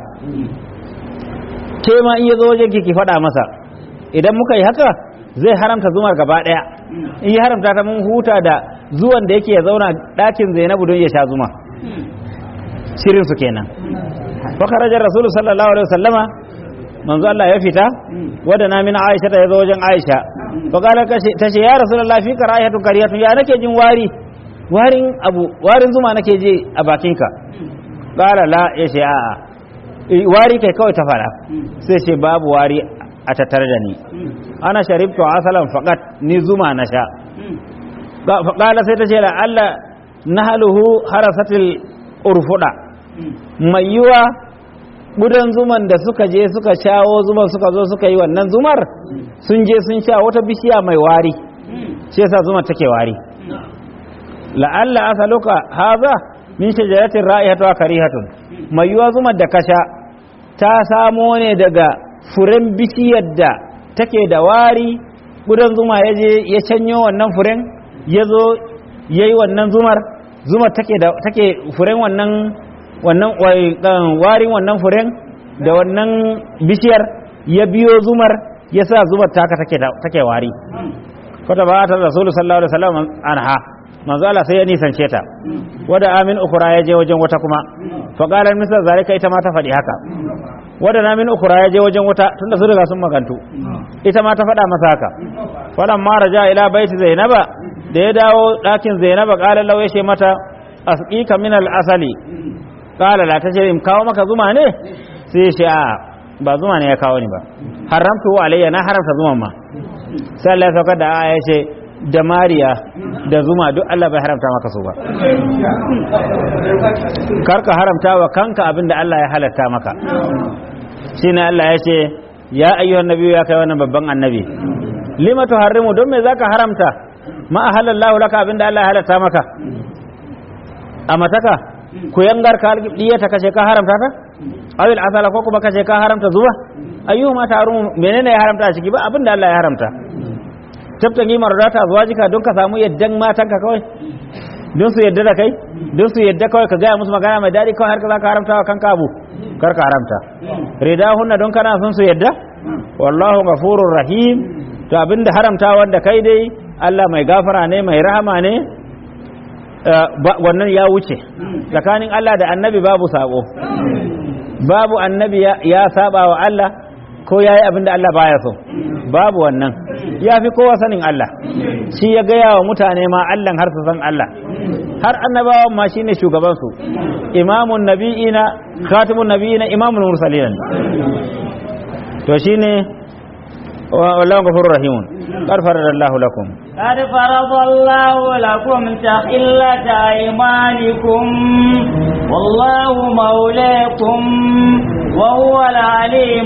ke ma in ya zo wajenki ki faɗa masa idan muka yi haka zai haramta zumar gaba ɗaya in ya haramta ta mun huta da zuwan da yake ya zauna ɗakin zainabu don ya sha zuma shirinsu kenan fakarajar rasulu sallallahu alaihi wasallama manzo Allah ya fita wadda na min Aisha ta yazo wajen Aisha fa kala ta ce ya rasulullah fi karayatu kariyatu ya nake jin wari warin abu warin zuma nake je a bakinka kala la ya ce a'a Eh, wari kai kawai ta fara sai ce babu wari a tattare da ni ana sharibtu asalan faqat ni zuma na sha fa kala sai ta ce la Allah nahaluhu harasatil urfuda mai yiwa gudan zuman da suka je suka shawo zuman suka zo suka yi wannan zumar sun je sun sha wata bishiya mai wari shi yasa zumar take wari la'alla asaluka haza min shajaratin ra'ihatu wa karihatun mai yiwa zumar da kasha ta samo ne daga furen bishiyar da take da wari gudan zuma ya je ya canyo wannan furen ya zo ya yi wannan zumar zumar take da take furen wannan wannan wai- kan warin wannan furen da wannan bishiyar ya biyo zumar ya sa zumar taka take da- take wari kwata ba ta rasulu sallallahu alaihi wasallam anha manzo Allah sai ya nisance ta wada amin ukura ya je wajen wata kuma fa qala misal zalika ita ma ta faɗi haka wada na min ukura ya je wajen wata tunda su riga sun magantu ita ma ta faɗa masa haka falan ma raja ila baiti zainaba da ya dawo ɗakin zainaba qala law yashe mata asqika min al asali qala la tace in kawo maka zuma ne sai shi a ba zuma ne ya kawo ni ba haramtu alayya na haramta zuman ma sai Allah ya saukar da aya ce da mariya da zuma duk Allah bai haramta maka su ba karka haramta wa kanka abin da Allah ya halatta maka shine Allah ya ce ya ayyuhan nabiyyu ya kai wannan babban annabi lima tuharrimu don me zaka haramta ma ahallallahu laka abin da Allah ya halatta maka a mataka ku yangar ka diya ta kace ka haramta ta awil asala ko kuma kace ka haramta zuwa ayyuhuma tarumu menene ya haramta a ciki ba abin da Allah ya haramta tabtangi mardata azwajika don ka samu yaddan matanka kawai don su yadda da kai don su yadda kawai ka gaya musu magana mai daɗi kawai har ka za ka haramta wa kanka abu kar ka haramta ridahunna don kana son su yadda wallahu ghafurur rahim to abinda haramta wanda kai dai Allah mai gafara ne mai rahama ne eh, ba- wannan ya wuce tsakanin Allah da annabi babu sabo babu annabi ya- ya saba wa Allah ko ya yi abinda Allah baya so babu wannan ya fi kowa sanin Allah shi ya gaya wa mutane ma Allah har su san Allah har annabawan ma shine shugabansu imamun nabi'ina khatimun nabi'ina imamul mursalin to shine wa- wallahu ghafurur rahimun qad faradallahu lakum قد فرض الله لكم تحلة أيمانكم والله مولاكم وهو العليم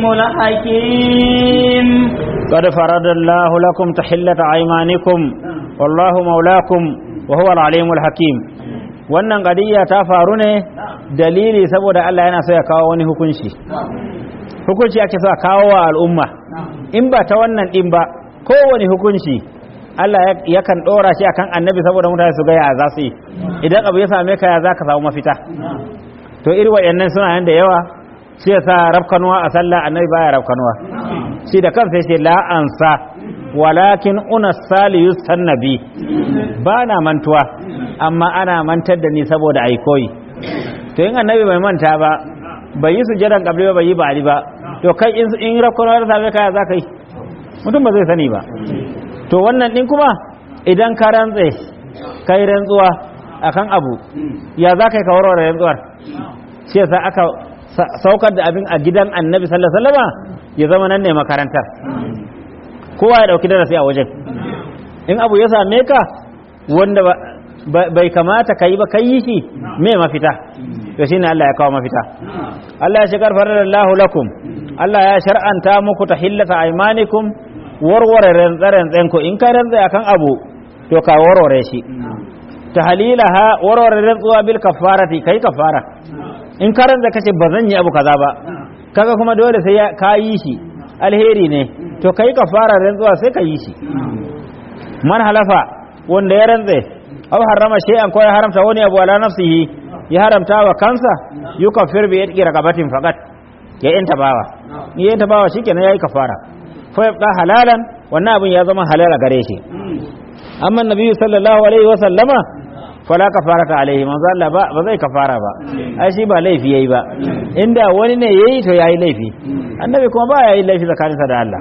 الحكيم قد فرض الله لكم تحلة أيمانكم والله مولاكم وهو العليم الحكيم wannan qadiyya ta faru ne dalili saboda Allah yana so ya kawo wani hukunci hukunci ake so a kawo wa al'umma in ba ta wannan din ba kowane hukunci Allah ya- yakan dora shi akan annabi saboda mutane su ga ya za su yi idan abu ya same ka ya za ka samu mafita to irin waɗannan suna nan da yawa shi yasa rafkanuwa a sallah annabi baya rafkanuwa shi da kansa yace la ansa walakin una saliyus sannabi ba na mantuwa amma ana mantar da ni saboda ai koyi to in annabi bai manta ba bai yi sujadan kabli ba bai yi ba'ali ba to kai in in rafkanuwa ta same ka ya za ka yi mutum ba zai sani ba to wannan din kuma idan ka rantse kai rantsuwa akan abu ya za ka yi kawarwa da rantsuwar shi yasa aka sa- saukar da abin a gidan annabi sallallahu alaihi wasallama ya zama nan ne makarantar kowa ya dauki darasi a wajen in abu ya same ka wanda bai kamata ka yi ba ka yi shi me mafita to shine Allah ya kawo mafita Allah ya shigar farallahu lakum Allah ya shar'anta muku tahillata aymanikum warware rantsa ku in ka rantsa akan abu to ka warware shi tahlilaha warware rantsuwa bil kafarati kai kafara in ka rantsa kace ba zan yi abu kaza ba kaga kuma dole sai ka yi shi alheri ne to kai kafara rantsuwa sai ka yi shi man halafa wanda ya rantse aw harrama shay'an ko ya haramta wani abu ala nafsihi ya haramta wa kansa yukaffir bi yadki raqabatin faqat ya yanta bawa ya yanta bawa shikenan yayi kafara fa yabqa halalan wannan abin ya zama halal a gare shi amma nabiyyu sallallahu alaihi wa sallama fala kafarata alaihi manzo Allah ba ba zai kafara ba ai shi ba laifi yayi ba inda wani ne yayi to yayi laifi annabi kuma ba yayi laifi tsakaninsa da Allah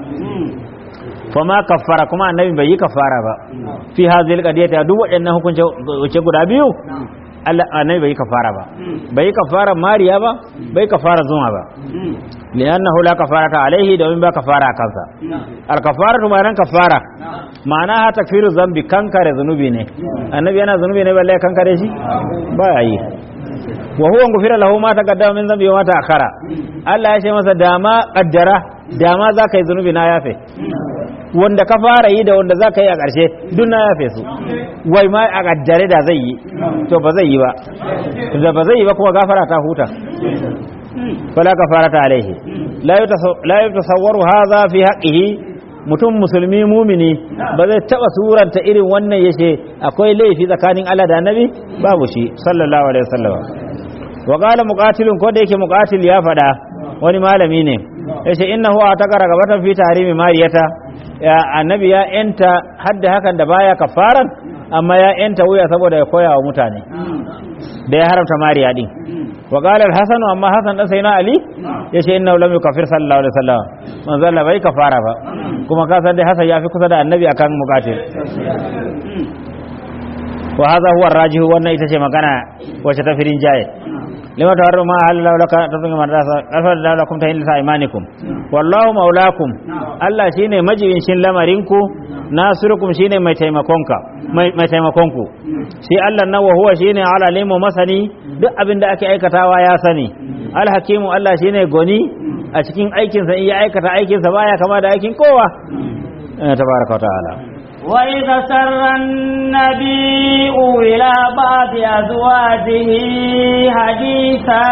fama kaffara kuma annabi bai yi kafara ba fi hadhihi alqadiyati duk waɗannan hukunce guda biyu Allah annabi bai yi kafara ba bai yi kafara mariya ba bai kafara zuma ba li'annahu la kafarata alaihi domin ba kafara kansa al kafaratu ma'anan kafara ma'ana ha takfiru zambi kankare zunubi ne annabi yana zunubi ne balle kankare shi ba yi wa huwa gufira lahu ma taqaddama min zambi wa ma ta'akhara Allah ya ce masa dama kaddara dama za ka yi zunubi na yafe wanda ka fara yi da wanda za ka yi a ƙarshe duk na yafe su wai ma a ƙaddare da zai yi to ba zai yi ba da ba zai yi ba kuma gafara ta huta fala kafara ta alaihi la yi tasawwaru haza fi haqqihi mutum musulmi mumini ba zai taba suranta irin wannan yace akwai laifi tsakanin Allah da Annabi babu shi sallallahu alaihi wasallam wa qala muqatilun ko da yake muqatil ya fada wani malami ne yace innahu ataka ragabatan fi tahrimi mariyata ya annabi ya yanta hadda hakan da baya kafaran amma ya yanta wuya saboda ya koya wa mutane da ya haramta mariya din wa qala al-hasan amma hasan dan sayyidina ali yace innahu lam yukaffir sallallahu alaihi wasallam manzo Allah bai kafara ba kuma ka san dai hasan ya fi kusa da annabi akan muqatil wa hadha huwa ar-rajih wannan ita ce magana wacce ta firin jaye lima tawarru ma halala laka tazunga madrasa alfa da lakum ta hilsa imanikum wallahu maulakum Allah shine majibin shin lamarinku nasirukum shine mai taimakonka mai taimakonku shi Allah nan wa huwa shine alalimu masani duk abin da ake aikatawa ya sani alhakimu Allah shine goni a cikin aikinsa in ya aikata aikinsa baya kama da aikin kowa tabaraka wa ta'ala وإذا سر النبي إلى بعض أزواجه حديثا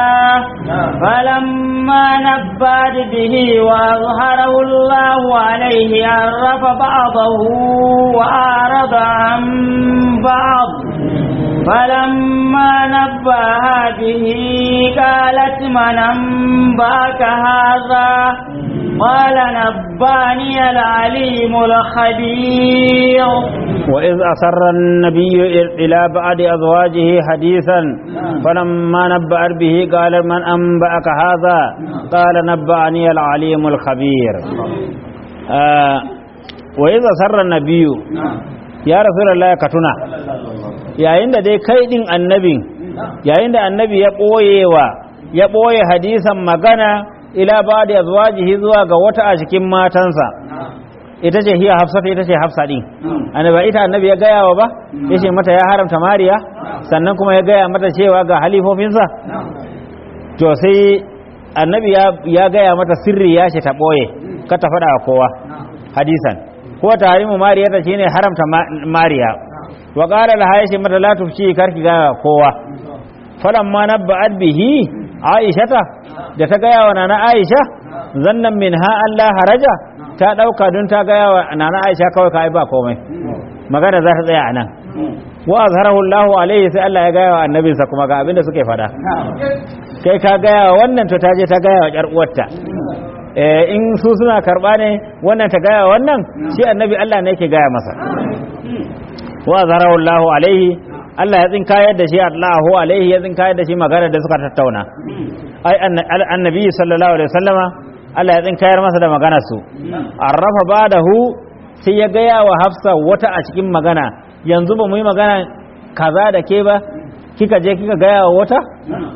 فلما نبأت به وأظهره الله عليه عرف بعضه وأعرض عن بعض فلما نبأها به قالت من أنبأك هذا قال نباني العليم الخبير وإذ أسر النبي إلى بعض أزواجه حديثا فلما نبأت به قال من أنبأك هذا قال نبأني العليم الخبير آه وإذ أسر النبي يا رسول الله كتنا yayin da dai kai din annabin yayin da annabi ya ɓoyewa ya ɓoye hadisan magana ila ba da azwajihi zuwa ga wata a cikin matansa ita ce hiya hafsata ita ce hafsa din annabi ita annabi ya gaya wa ba yace mata ya haramta mariya sannan kuma ya gaya mata cewa ga halifofinsa to sai annabi ya gaya mata sirri ya ce ta ɓoye ka ta faɗa wa kowa hadisan ko tahrimu mariya ta shine haramta mariya wa qala laha yace mata la tufshi karki ga kowa falamma nabba'at bihi aishata da ta gaya wa nana aisha zannan min ha Allah haraja ta dauka don ta gaya wa nana aisha kawai ka ba komai magana za ta tsaya a nan wa azharahu Allah alaihi sai Allah ya gaya wa annabinsa kuma ga abinda suke fada kai ka gaya wa wannan to ta je ta gaya wa ƴar uwarta in su suna karba ne wannan ta gaya wannan shi annabi Allah ne yake gaya masa wa azharahu Allah alaihi Allah ya tsinkayar da shi Allahu alaihi ya tsinkayar da shi magana da suka tattauna ai annabi sallallahu alaihi wasallama Allah ya tsinkayar masa da maganar su arrafa badahu sai ya gaya wa Hafsa wata a cikin magana yanzu ba mu yi magana kaza da ke ba kika je kika gaya wa wata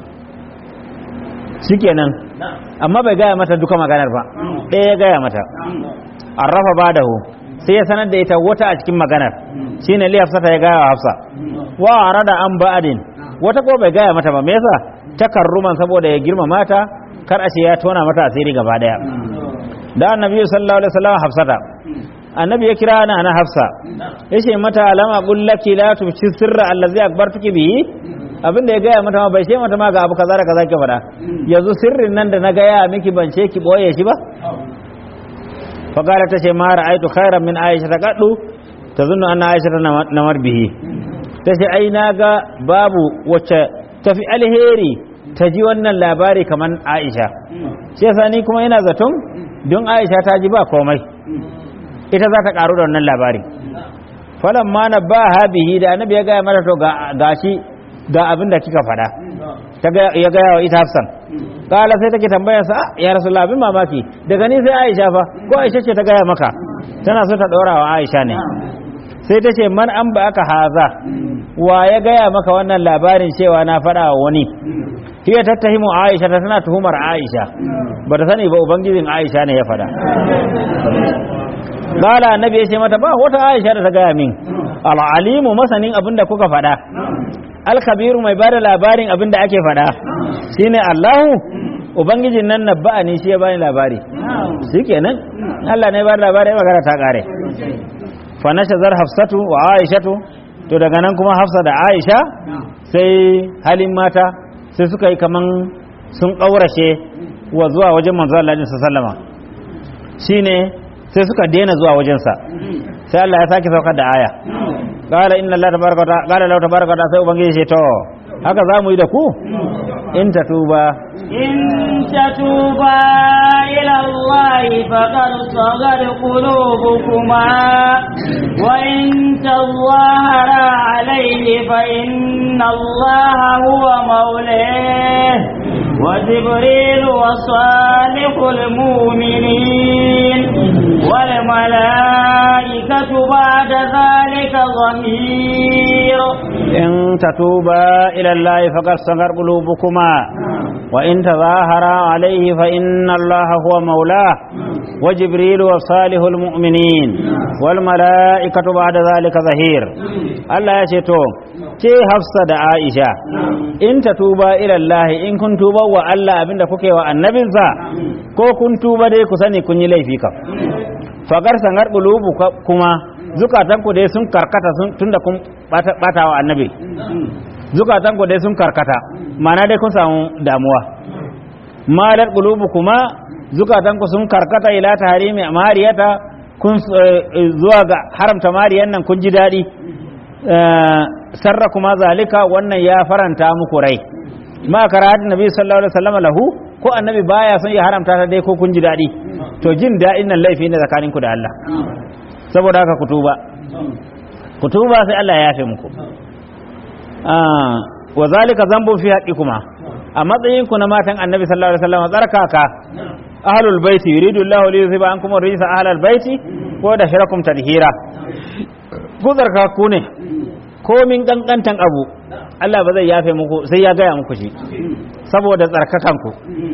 shikenan amma bai gaya mata duka maganar ba ɗaya ya gaya mata arrafa badahu sai ya sanar da ita wata a cikin maganar shine li hafsa ta ya gaya wa hafsa wa arada an ba'adin wata ko bai gaya mata ba me yasa takarruman saboda ya girma mata kar a ce ya tona mata asiri gaba daya da annabi sallallahu alaihi wasallam hafsata annabi ya kira ana na hafsa yace mata alama bullaki la tumshi sirra allazi akbartuki bihi abin da ya gaya mata ma bai ce mata ma ga abu kaza da kaza ke faɗa yanzu sirrin nan da na gaya miki ban ce ki boye shi ba fa gara ta ce ma ra'aitu khairan min aisha ta kaddu tazunnu anna aisha ta namar bihi ta ce ai na ga babu wacce tafi alheri ta ji wannan labari kamar aisha shi yasa ni kuma ina zaton don aisha ta ji ba komai ita za ta karu da wannan labari falan ma na ba ha bihi da annabi ya gaya mata to ga shi ga abin da kika faɗa ya gaya wa ita hafsan kala sai take tambayar sa ya rasulullah abin mamaki daga ni sai aisha fa ko aisha ce ta gaya maka tana so ta ɗora wa aisha ne sai ta ce man an ba aka haza wa ya gaya maka wannan labarin cewa na faɗa wa wani hiya tattahimu aisha ta tana tuhumar aisha ba ta sani ba ubangijin aisha ne ya faɗa Gala annabi ya ce mata ba wata Aisha da ta gaya min al'alimu masanin abin da kuka faɗa alkabiru mai bada labarin abin da ake faɗa shine Allahu ubangijin nan nabba'a ne shi ya bani labari shikenan Allah ne ya bada labari magana ta kare fa nashazar hafsatu wa aishatu to daga nan kuma hafsa da aisha sai halin mata sai suka yi kaman sun ƙaurashe wa zuwa wajen manzo Allah sallama shine sai suka daina zuwa wajensa sai Allah ya sake saukar da aya qala inna Allah tabaraka wa qala Allah tabaraka wa sai ubangiji ce to haka za mu yi da ku in tatuba in tatuba ila Allah faqad sagar qulubukuma wa in tawahara alayhi fa inna Allah huwa mawlah وجبريل وصالح المؤمنين والملائكة بعد ذلك ظهير إن تتوبا إلى الله فقد صغر قلوبكما وإن تظاهرا عليه فإن الله هو مولاه وجبريل وصالح المؤمنين والملائكة بعد ذلك ظهير الله يشتو ke hafsa da aisha in ta tuba ilallahi in kun tuba wa Allah abinda kuke wa annabinsa ko kun tuba dai ku sani kun yi laifi kam fagar sangar bulubu kuma zukatan ku dai sun karkata tunda kun bata wa annabi zukatan ku dai sun karkata mana dai kun samu damuwa malar bulubu kuma zukatan ku sun karkata ila tahrimi mariyata kun zuwa ga haramta mariyan nan kun ji daɗi sarra kuma zalika wannan ya faranta muku rai ma karatu nabi sallallahu alaihi wasallam lahu ko annabi baya son ya haramta ta dai ko kun ji dadi to jin dadin nan laifi ne tsakanin ku da Allah saboda haka kutuba kutuba sai Allah ya yafe muku ah wa zalika zambu fi haqqikuma a matsayin ku na matan annabi sallallahu alaihi wasallam tsarkaka ahlul baiti yuridu Allahu li yuzhiba ankum ar-rijsa ahlal baiti ko da shirakum tadhira ku tsarkaku ne komin kankantan abu Allah ba zai yafe muku sai ya gaya muku shi saboda tsarkakanku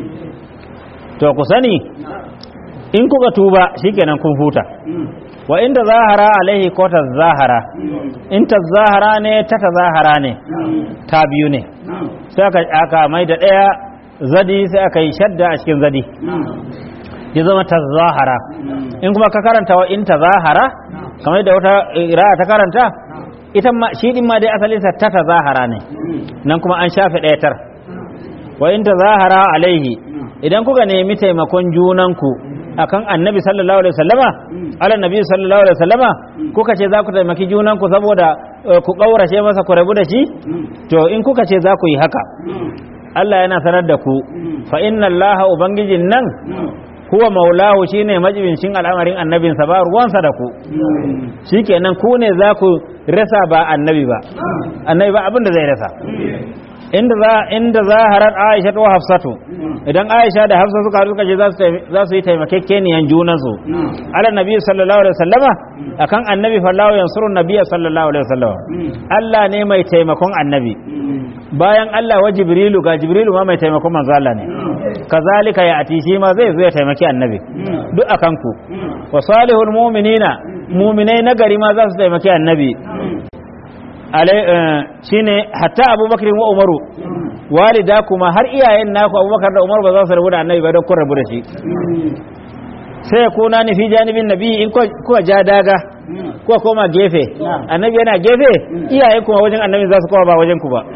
to ku sani in kuka tuba shikenan kun huta wa inda zahara alaihi ko ta zahara in ta zahara ne ta ta zahara ne ta biyu ne sai aka aka mai da ɗaya zadi sai aka yi shadda a cikin zadi ya zama ta zahara in kuma ka karanta wa in ta zahara kamar da wata ra'a ta karanta ita ma shi din ma dai asalin sa ta zahara ne nan kuma an shafe ɗaya tar wa in zahara alaihi idan kuka nemi taimakon junanku akan annabi sallallahu alaihi wasallama ala nabi sallallahu alaihi wasallama kuka ce za ku taimaki junanku saboda ku kaurace masa ku rabu da shi to in kuka ce za ku yi haka Allah yana sanar da ku fa inna Allah ubangijin nan huwa maulahu shine majibincin al'amarin annabinsa ba ruwansa da ku shikenan ku ne za ku rasa ba annabi ba annabi ba abin da zai rasa inda za inda zaharar Aisha wa Hafsatu idan Aisha da Hafsa suka suka ce za su yi taimakekeniyan junan su ala nabi sallallahu alaihi wasallama akan annabi fallahu yansuru nabiyya sallallahu alaihi wasallama Allah ne mai taimakon annabi bayan Allah wa Jibrilu ga Jibrilu ma mai taimakon manzo Allah ne kazalika ya ati shi ma zai zo ya taimaki annabi duk akan ku wa salihul mu'minina muminai na gari ma za su taimaki annabi Alai- eh, shine hatta abubakar wa umaru walida kuma har iyayen naku abubakar da umaru ba za su rabu da annabi ba don kun rabu da shi sai ya kuna ni fi janibin nabi in kuka kuka ja daga kuka koma gefe annabi yana gefe iyayen kuma wajen annabi za su koma ba wajen ku ba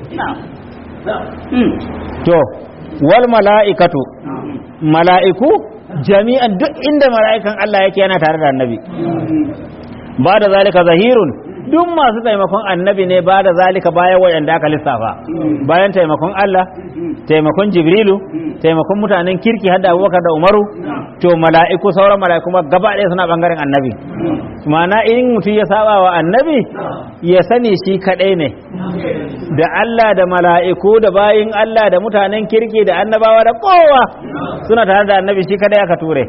to wal mala'ikatu mala'iku jami'an duk inda mala'ikan Allah yake yana tare da annabi ba da zalika zahirun duk masu taimakon annabi ne ba da zalika bayan waɗanda aka lissafa bayan taimakon Allah taimakon jibrilu taimakon mutanen kirki hadda abubakar da umaru to mala'iku sauran mala'iku ma gaba ɗaya suna ɓangaren annabi ma'ana in mutum ya saba wa annabi ya sani shi kaɗai ne da Allah da mala'iku da bayin Allah da mutanen kirki da annabawa da kowa suna tare da annabi shi kaɗai aka ture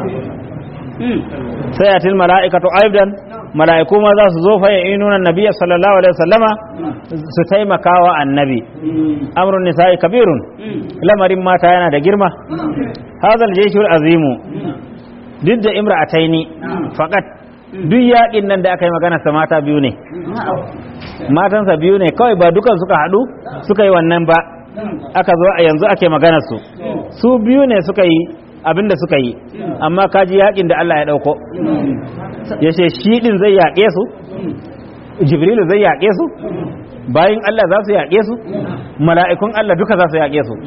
sai atil mala'ikatu aidan mala'iku ma za su zo fa nuna nabiyya sallallahu alaihi wasallama su taimaka wa annabi amrun nisa'i kabirun lamarin mata yana da girma hazal jeshul azimu duk da imra'ataini faqat duk yaƙin nan da aka yi magana sa mata biyu ne matansa biyu ne kawai ba dukan suka haɗu suka yi wannan ba aka zo a yanzu ake maganar su su biyu ne suka yi abin da suka yi amma kaji yaƙin da Allah ya ɗauko ya ce shi ɗin zai yaƙe su jibrilu zai yaƙe su bayan Allah za su yaƙe su mala'ikun Allah duka za su yaƙe su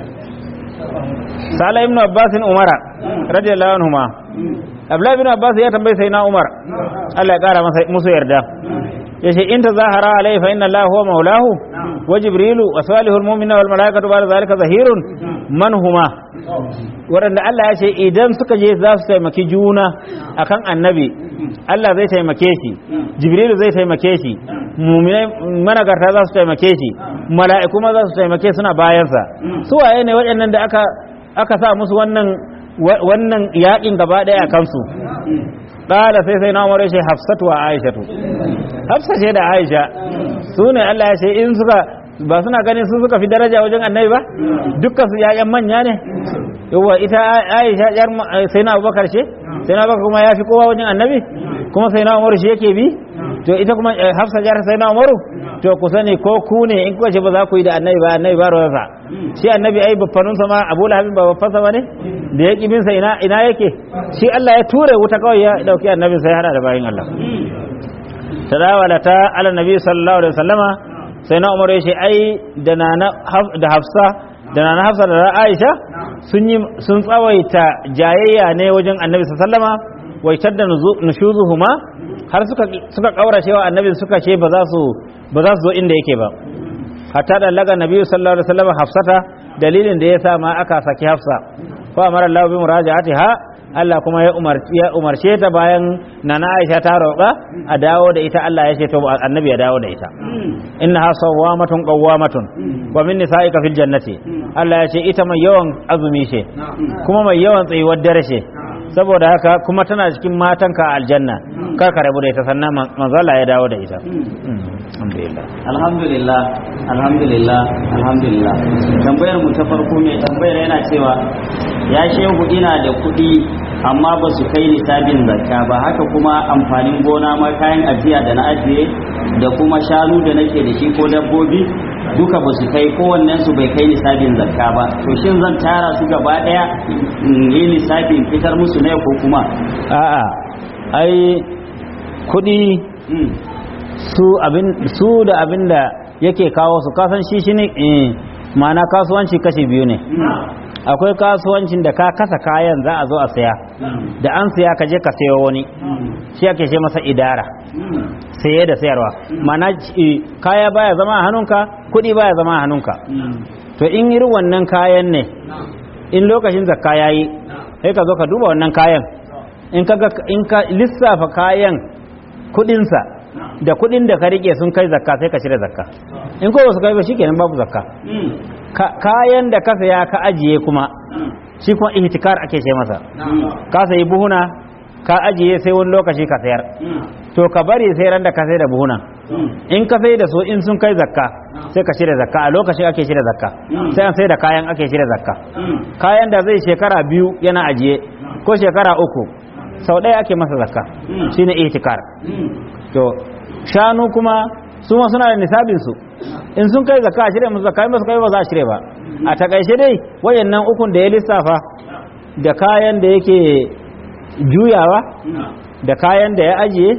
sala ibn abbasin umara radiyallahu anhuma abdullahi ibn abbas ya tambayi sai na umar Allah ya kara masa musu yarda yace in tazahara alai fa inna allaha huwa maulahu wa jibrilu wa salihul mu'minina wal malaikatu ba'da zalika zahirun man huma waɗanda Allah ya ce idan suka je za su taimaki juna akan annabi Allah zai taimake shi jibrilu zai taimake shi muminai managarta za su taimake shi mala'iku ma za su taimake suna bayansa su waye ne waɗannan da aka aka sa musu wannan wannan yaƙin gaba ɗaya a kansu ƙala sai sai na umar shi hafsatu wa aishatu hafsa ce da aisha su ne Allah ya ce in suka ba suna ganin su suka fi daraja wajen annabi ba dukkan su yayan manya ne yawa ita aisha yar sai na abubakar ce sai na abubakar kuma ya fi kowa wajen annabi kuma sai na umaru shi yake bi to ita kuma hafsa jar sai na umaru to ku sani ko ku ne in kuka ce ba za ku yi da annabi ba annabi ba ruwansa shi annabi ai baffanunsa ma abu lahabin ba baffansa ba ne da ya ƙibinsa ina ina yake shi Allah ya ture wuta kawai ya ɗauki annabi sai hada da bayin Allah tadawala ta ala nabi sallallahu alaihi wasallama sai na umar ya ce ai da nana da hafsa da nana hafsa da aisha sun yi sun tsawaita jayayya ne wajen annabi sallama waitar da nushuzuhuma har suka suka kaurace wa annabi suka ce ba za su ba za su zo inda yake ba hatta da laga nabi sallallahu alaihi wasallam hafsata dalilin da yasa ma aka saki hafsa fa amara Allah bi muraja'atiha Allah kuma ya umarci ya umarce ta bayan nana Aisha ta roƙa a dawo da ita Allah ya ce to annabi ya dawo da ita innaha sawwamatun qawwamatun wa min nisa'ika fil jannati Allah ya ce ita mai yawan azumi ce kuma mai yawan tsayuwar dare ce saboda haka kuma tana cikin matanka a aljanna kar ka rabu da ita sannan manzala ya dawo da ita alhamdulillah alhamdulillah alhamdulillah alhamdulillah tambayar mu ta farko mai tambayar yana cewa ya shehu ina da kuɗi amma ba su kai nisabin zakka ba haka kuma amfanin gona ma kayan ajiya da na ajiye da kuma shanu da nake da shi ko dabbobi duka ba su kai kowannen su bai kai nisabin zakka ba to shin zan tara su gaba daya in yi lissafin fitar musu ne ko kuma a'a ai kuɗi su abin su da abin da yake kawo su kasan shi shi ne ma'ana kasuwanci kashi biyu ne akwai kasuwancin da ka kasa kayan za a zo a saya da an saya ka je ka sayo wani shi ake ce masa idara saye da sayarwa ma'ana kaya baya zama a hannunka kuɗi baya zama a hannunka to in irin wannan kayan ne in lokacin zakka yayi sai ka zo ka duba wannan kayan in ka in ka lissafa kayan kuɗinsa da kuɗin da ka rike sun kai zakka sai ka cire zakka in ko ba su kai ba shikenan babu zakka kayan da ka saya ka ajiye kuma shi kuma ihtikar ake ce masa ka sayi buhuna ka ajiye sai wani lokaci ka sayar to ka bari sai ran da ka sai da buhuna in ka sai da su in sun kai zakka sai ka cire zakka a lokacin ake cire zakka sai an sai da kayan ake cire zakka kayan da zai shekara biyu yana ajiye ko shekara uku sau ɗaya ake masa zakka Mm. shine ihtikar Mm. to shanu kuma su ma suna da nisabin su in sun kai zakka a shirya musu zakka in ba su kai ba za a shirya ba a takaice dai wayannan ukun da ya lissafa da kayan da yake juyawa Mm. da kayan da ya ajiye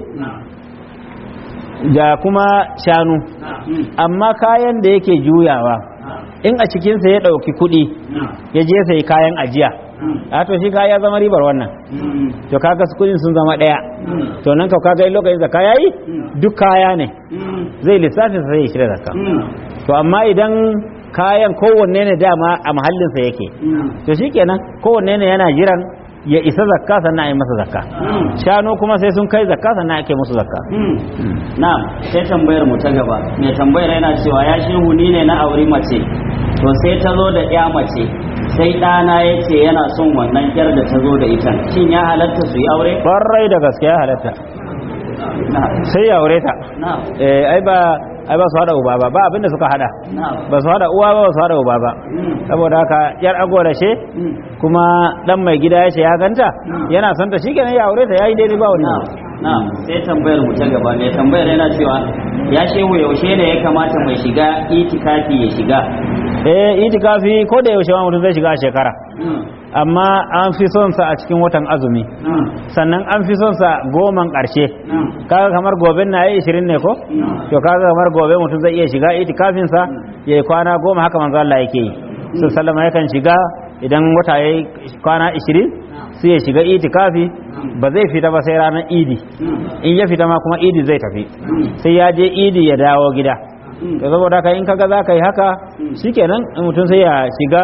da kuma shanu Mm. amma kayan da yake juyawa in a cikinsa ya ɗauki kuɗi ya je sai kayan ajiya a to shi kaya zama ribar wannan Mm. to kaga su kuɗin sun zama ɗaya Mm. to nan ka kaga in lokacin zakka yayi duk kaya ne Mm. zai lissafin sai ya shirya zakka Mm. to amma idan kayan kowanne ne dama a mahallinsa yake Mm. to shikenan kowanne ne yana jiran ya isa zakka sannan a yi masa zakka Mm. shanu kuma sai sun kai zakka sannan ake musu zakka Mm. na sai tambayar mu ta gaba mai tambayar yana cewa ya shehu ni ne na auri mace to sai ta zo da ya mace sai ɗana ya ce yana son wannan yar da ta zo da ita shin ya halatta su yi aure ƙwarai da gaske ya halatta na sai ya aure ta na eh ai ba ai ba su hada uba ba ba abinda suka hada na ba su hada uwa ba ba su hada uba ba Mm. saboda haka yar agora ce Mm. kuma dan mai gida ya ce ya ganta yana son ta shikenan ya aure ta yayi daidai ba wani na na sai tambayar mu ta gaba mai tambayar yana cewa ya shehu yaushe ne ya kamata mai shiga itikafi ya shiga eh itikafi ko da yaushe ma mutum zai shiga a shekara Mm. amma an fi son sa a cikin watan azumi Mm. sannan an fi son sa goman ƙarshe Mm. kaga kamar gobe na yi 20 ne ko Mm. to kaga kamar gobe mutum zai iya shiga itikafin sa ya yi kwana goma haka manzo Allah yake yi su sallama yakan shiga idan wata yayi kwana 20 sai ya shiga itikafi ba zai fita ba sai ranar idi Mm. in ya fita ma kuma idi zai tafi Mm. sai ya je idi ya dawo gida Mm. to saboda haka in kaga za ka yi haka shikenan in mutum sai ya shiga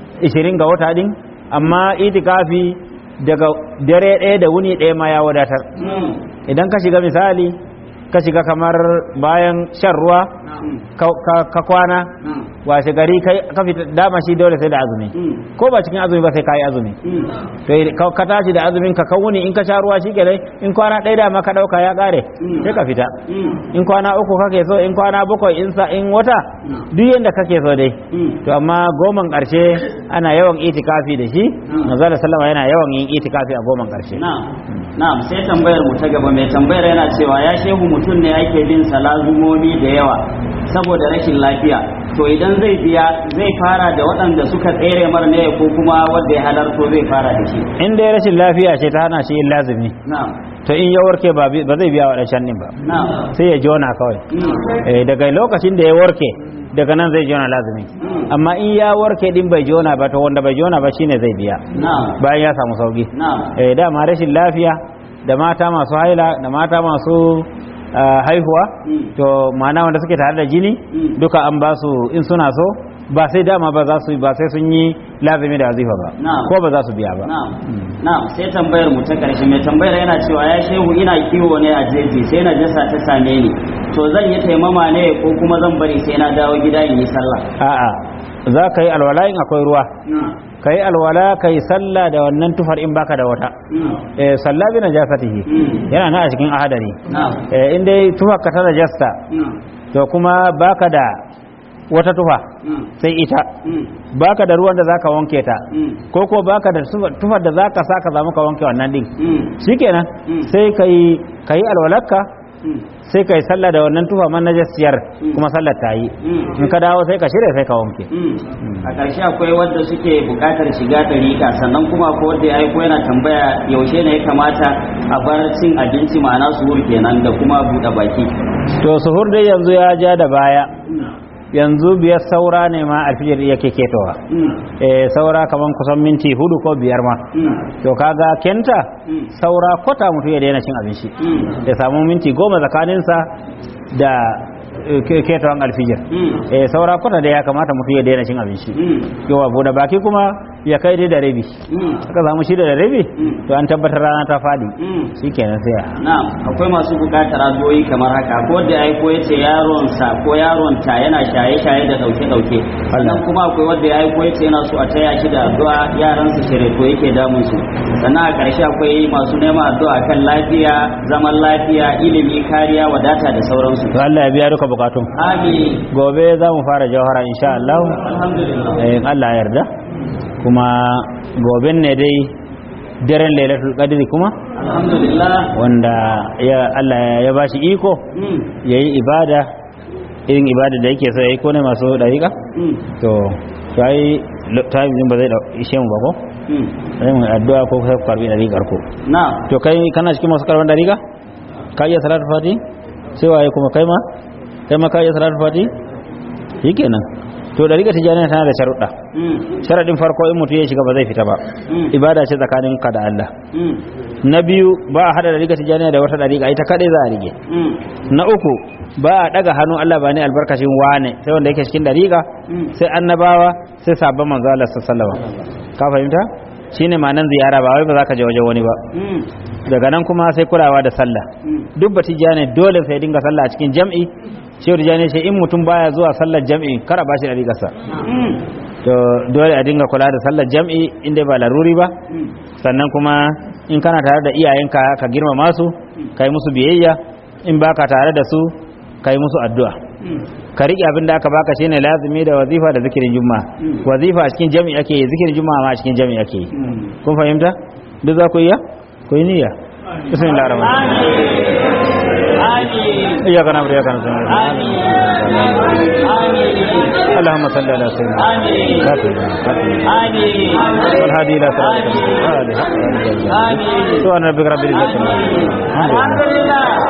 20 ga wata din amma itikafi daga dare ɗaya da wuni ɗaya ma ya wadatar Mm. idan ka shiga misali ka shiga kamar bayan shan ruwa Mm. ka- ka- ka kwana Mm. washe gari kai ka fita dama shi dole sai da azumi Mm. ko ba cikin azumi ba sai ka yi azumi Mm. to ka ka tashi da azumin ka kawuni in ka sha ruwa shi kenan in kwana ɗaya da ma ka ɗauka ya ƙare Mm. sai ka fita Mm. in kwana uku kake so in kwana bakwai in sa in wata duk yanda kake so dai Mm. to amma goman ƙarshe ana yawan itikafi da shi manzo da sallama yana yawan yin itikafi a goman ƙarshe Na'am. Na'am sai tambayar mu ta gaba mai tambayar yana cewa ya shehu mutum ne ake bin salazumomi da yawa saboda rashin lafiya to idan zai biya zai fara da waɗanda suka tsere mar ne ko kuma wanda ya halarto zai fara da shi in dai rashin lafiya ce ta hana shi yin lazumi na'am to in ya warke ba bi- ba zai biya waɗancan ɗin ba na'am sai ya jona kawai Mm. Eh, daga lokacin da ya warke daga nan zai jona lazumi Mm. amma in ya warke din bai jona ba to wanda bai jona ba shine zai biya na'am bayan ya samu sauki na'am eh dama rashin lafiya da mata masu haila da mata masu ah, haihuwa Mm. to ma'ana wanda suke tare da jini Mm. duka an ba su in suna so ba sai dama ba za su ba sai sun yi lazumi da wazifa ba Na'am. ko ba za su biya ba Na'am. Na'am sai tambayar mu ta karshe mai tambayar yana cewa ya shehu ina kiwo ne a jeji sai na jasa ta same ni to zan yi taimama ne ko kuma zan bari sai na dawo gida in yi sallah a'a za ka yi alwala in akwai ruwa ka yi alwala ka yi sallah da wannan tufar in baka da wata eh sallah bi najasatihi Mm. yana nan a cikin ahadari Na'am. eh in dai tufar ka ta najasta Mm. to kuma baka da wata tufa Mm. sai ita Mm. baka da ruwan da zaka wanke ta Mm. ko ko baka da tufa- tufar da zaka saka za ka wanke wannan din Mm. shikenan Mm. sai kai kai alwalarka Mm. sai kai sallah da wannan tufa man najasiyar Mm. kuma sallar ta yi Mm. in ka dawo sai ka shirya sai ka wanke Mm. a ƙarshe akwai wadda suke buƙatar shiga ɗariƙa sannan kuma akwai wadda ya aiko yana tambaya yaushe ne ya kamata a bar cin abinci ma'ana suhur kenan da kuma buɗe baki to suhur dai yanzu ya ja da baya yanzu biyar saura ne ma alfijir yake ketowa Mm. eh saura kaman kusan minti hudu ko biyar ma Mm. to kaga kenta Mm. saura kwata mutum ya daina cin abinci Mm. ya samu minti goma tsakaninsa da eh, ke- ketawan alfijir Mm. eh saura kwata da ya kamata mutum ya daina cin abinci Mm. yawa bude baki kuma ya kai dai da rabi Mm. aka samu shida da rabi Mm. to an tabbatar rana ta fadi Mm. shikenan sai a Na'am, akwai masu bukatar addu'o'i kamar haka ko da ya aiko ya ce yaronsa ko yaronta yana shaye-shaye da dauke-dauke sannan kuma akwai wanda ya aiko ya ce yana so a taya shi da addu'a yaransa shireto yake damun su sannan a ƙarshe akwai masu neman addu'a kan lafiya zaman lafiya ilimi kariya wadata da sauransu to Allah ya biya duka bukatun amin gobe za mu fara jawhara insha Allah alhamdulillah eh, in Allah ya yarda kuma goben ne dai daren lailatul qadri kuma alhamdulillah wanda ya Allah ya bashi iko mm yayi ibada irin ibada da yake so yayi ko ne masu dariƙa mm to to ai lo- time din ba zai da ishe mu ba ko mm sai mu addu'a ko sai ku karbi dariƙar ko na to kai kana cikin masu karban dariƙa ka iya salatu fati sai waye kuma kai ma kai ma ka iya salatu fati shikenan to dariƙa tijaniya tana da sharuɗa mm sharadin farko in mutum ya shiga ba zai fita ba mm ibada ce tsakanin ka da Allah mm na biyu ba a hada dariƙa tijaniya da wata dariƙa ita kadai za a rige mm na uku ba a daga hannun Allah ba ne albarkacin wane sai wanda yake cikin dariƙa mm sai annabawa sai sabon manzo Allah sallallahu alaihi wasallam ka fahimta shine ma'anan ziyara ba wai ba za ka je wajen wani ba mm daga nan kuma sai kulawa da sallah mm duk batijane dole sai dinga sallah a cikin jam'i shehu tijani sai in mutum baya zuwa sallar jam'i kar a bashi dariƙarsa mm to dole a dinga kula da sallar jam'i inda ba laruri ba mm sannan kuma in kana tare da iyayenka ka girmama su kai musu biyayya in baka tare da su kai musu addu'a mm ka riƙe abin da aka baka shine lazimi da wazifa da zikirin juma'a Mm. wazifa a cikin jami'i ake yi zikirin juma'a ma a cikin jami'i ake yi mm kun fahimta duk za ku iya ku yi niyya bismillahir rahmanir rahim amin iyyaka na'budu wa iyyaka nasta'in amin amin اللهم صل على سيدنا آمين. محمد آمين والهادي الى صراطك المستقيم آمين سبحان ربك رب العزه عما يصفون. الحمد لله الحمد لله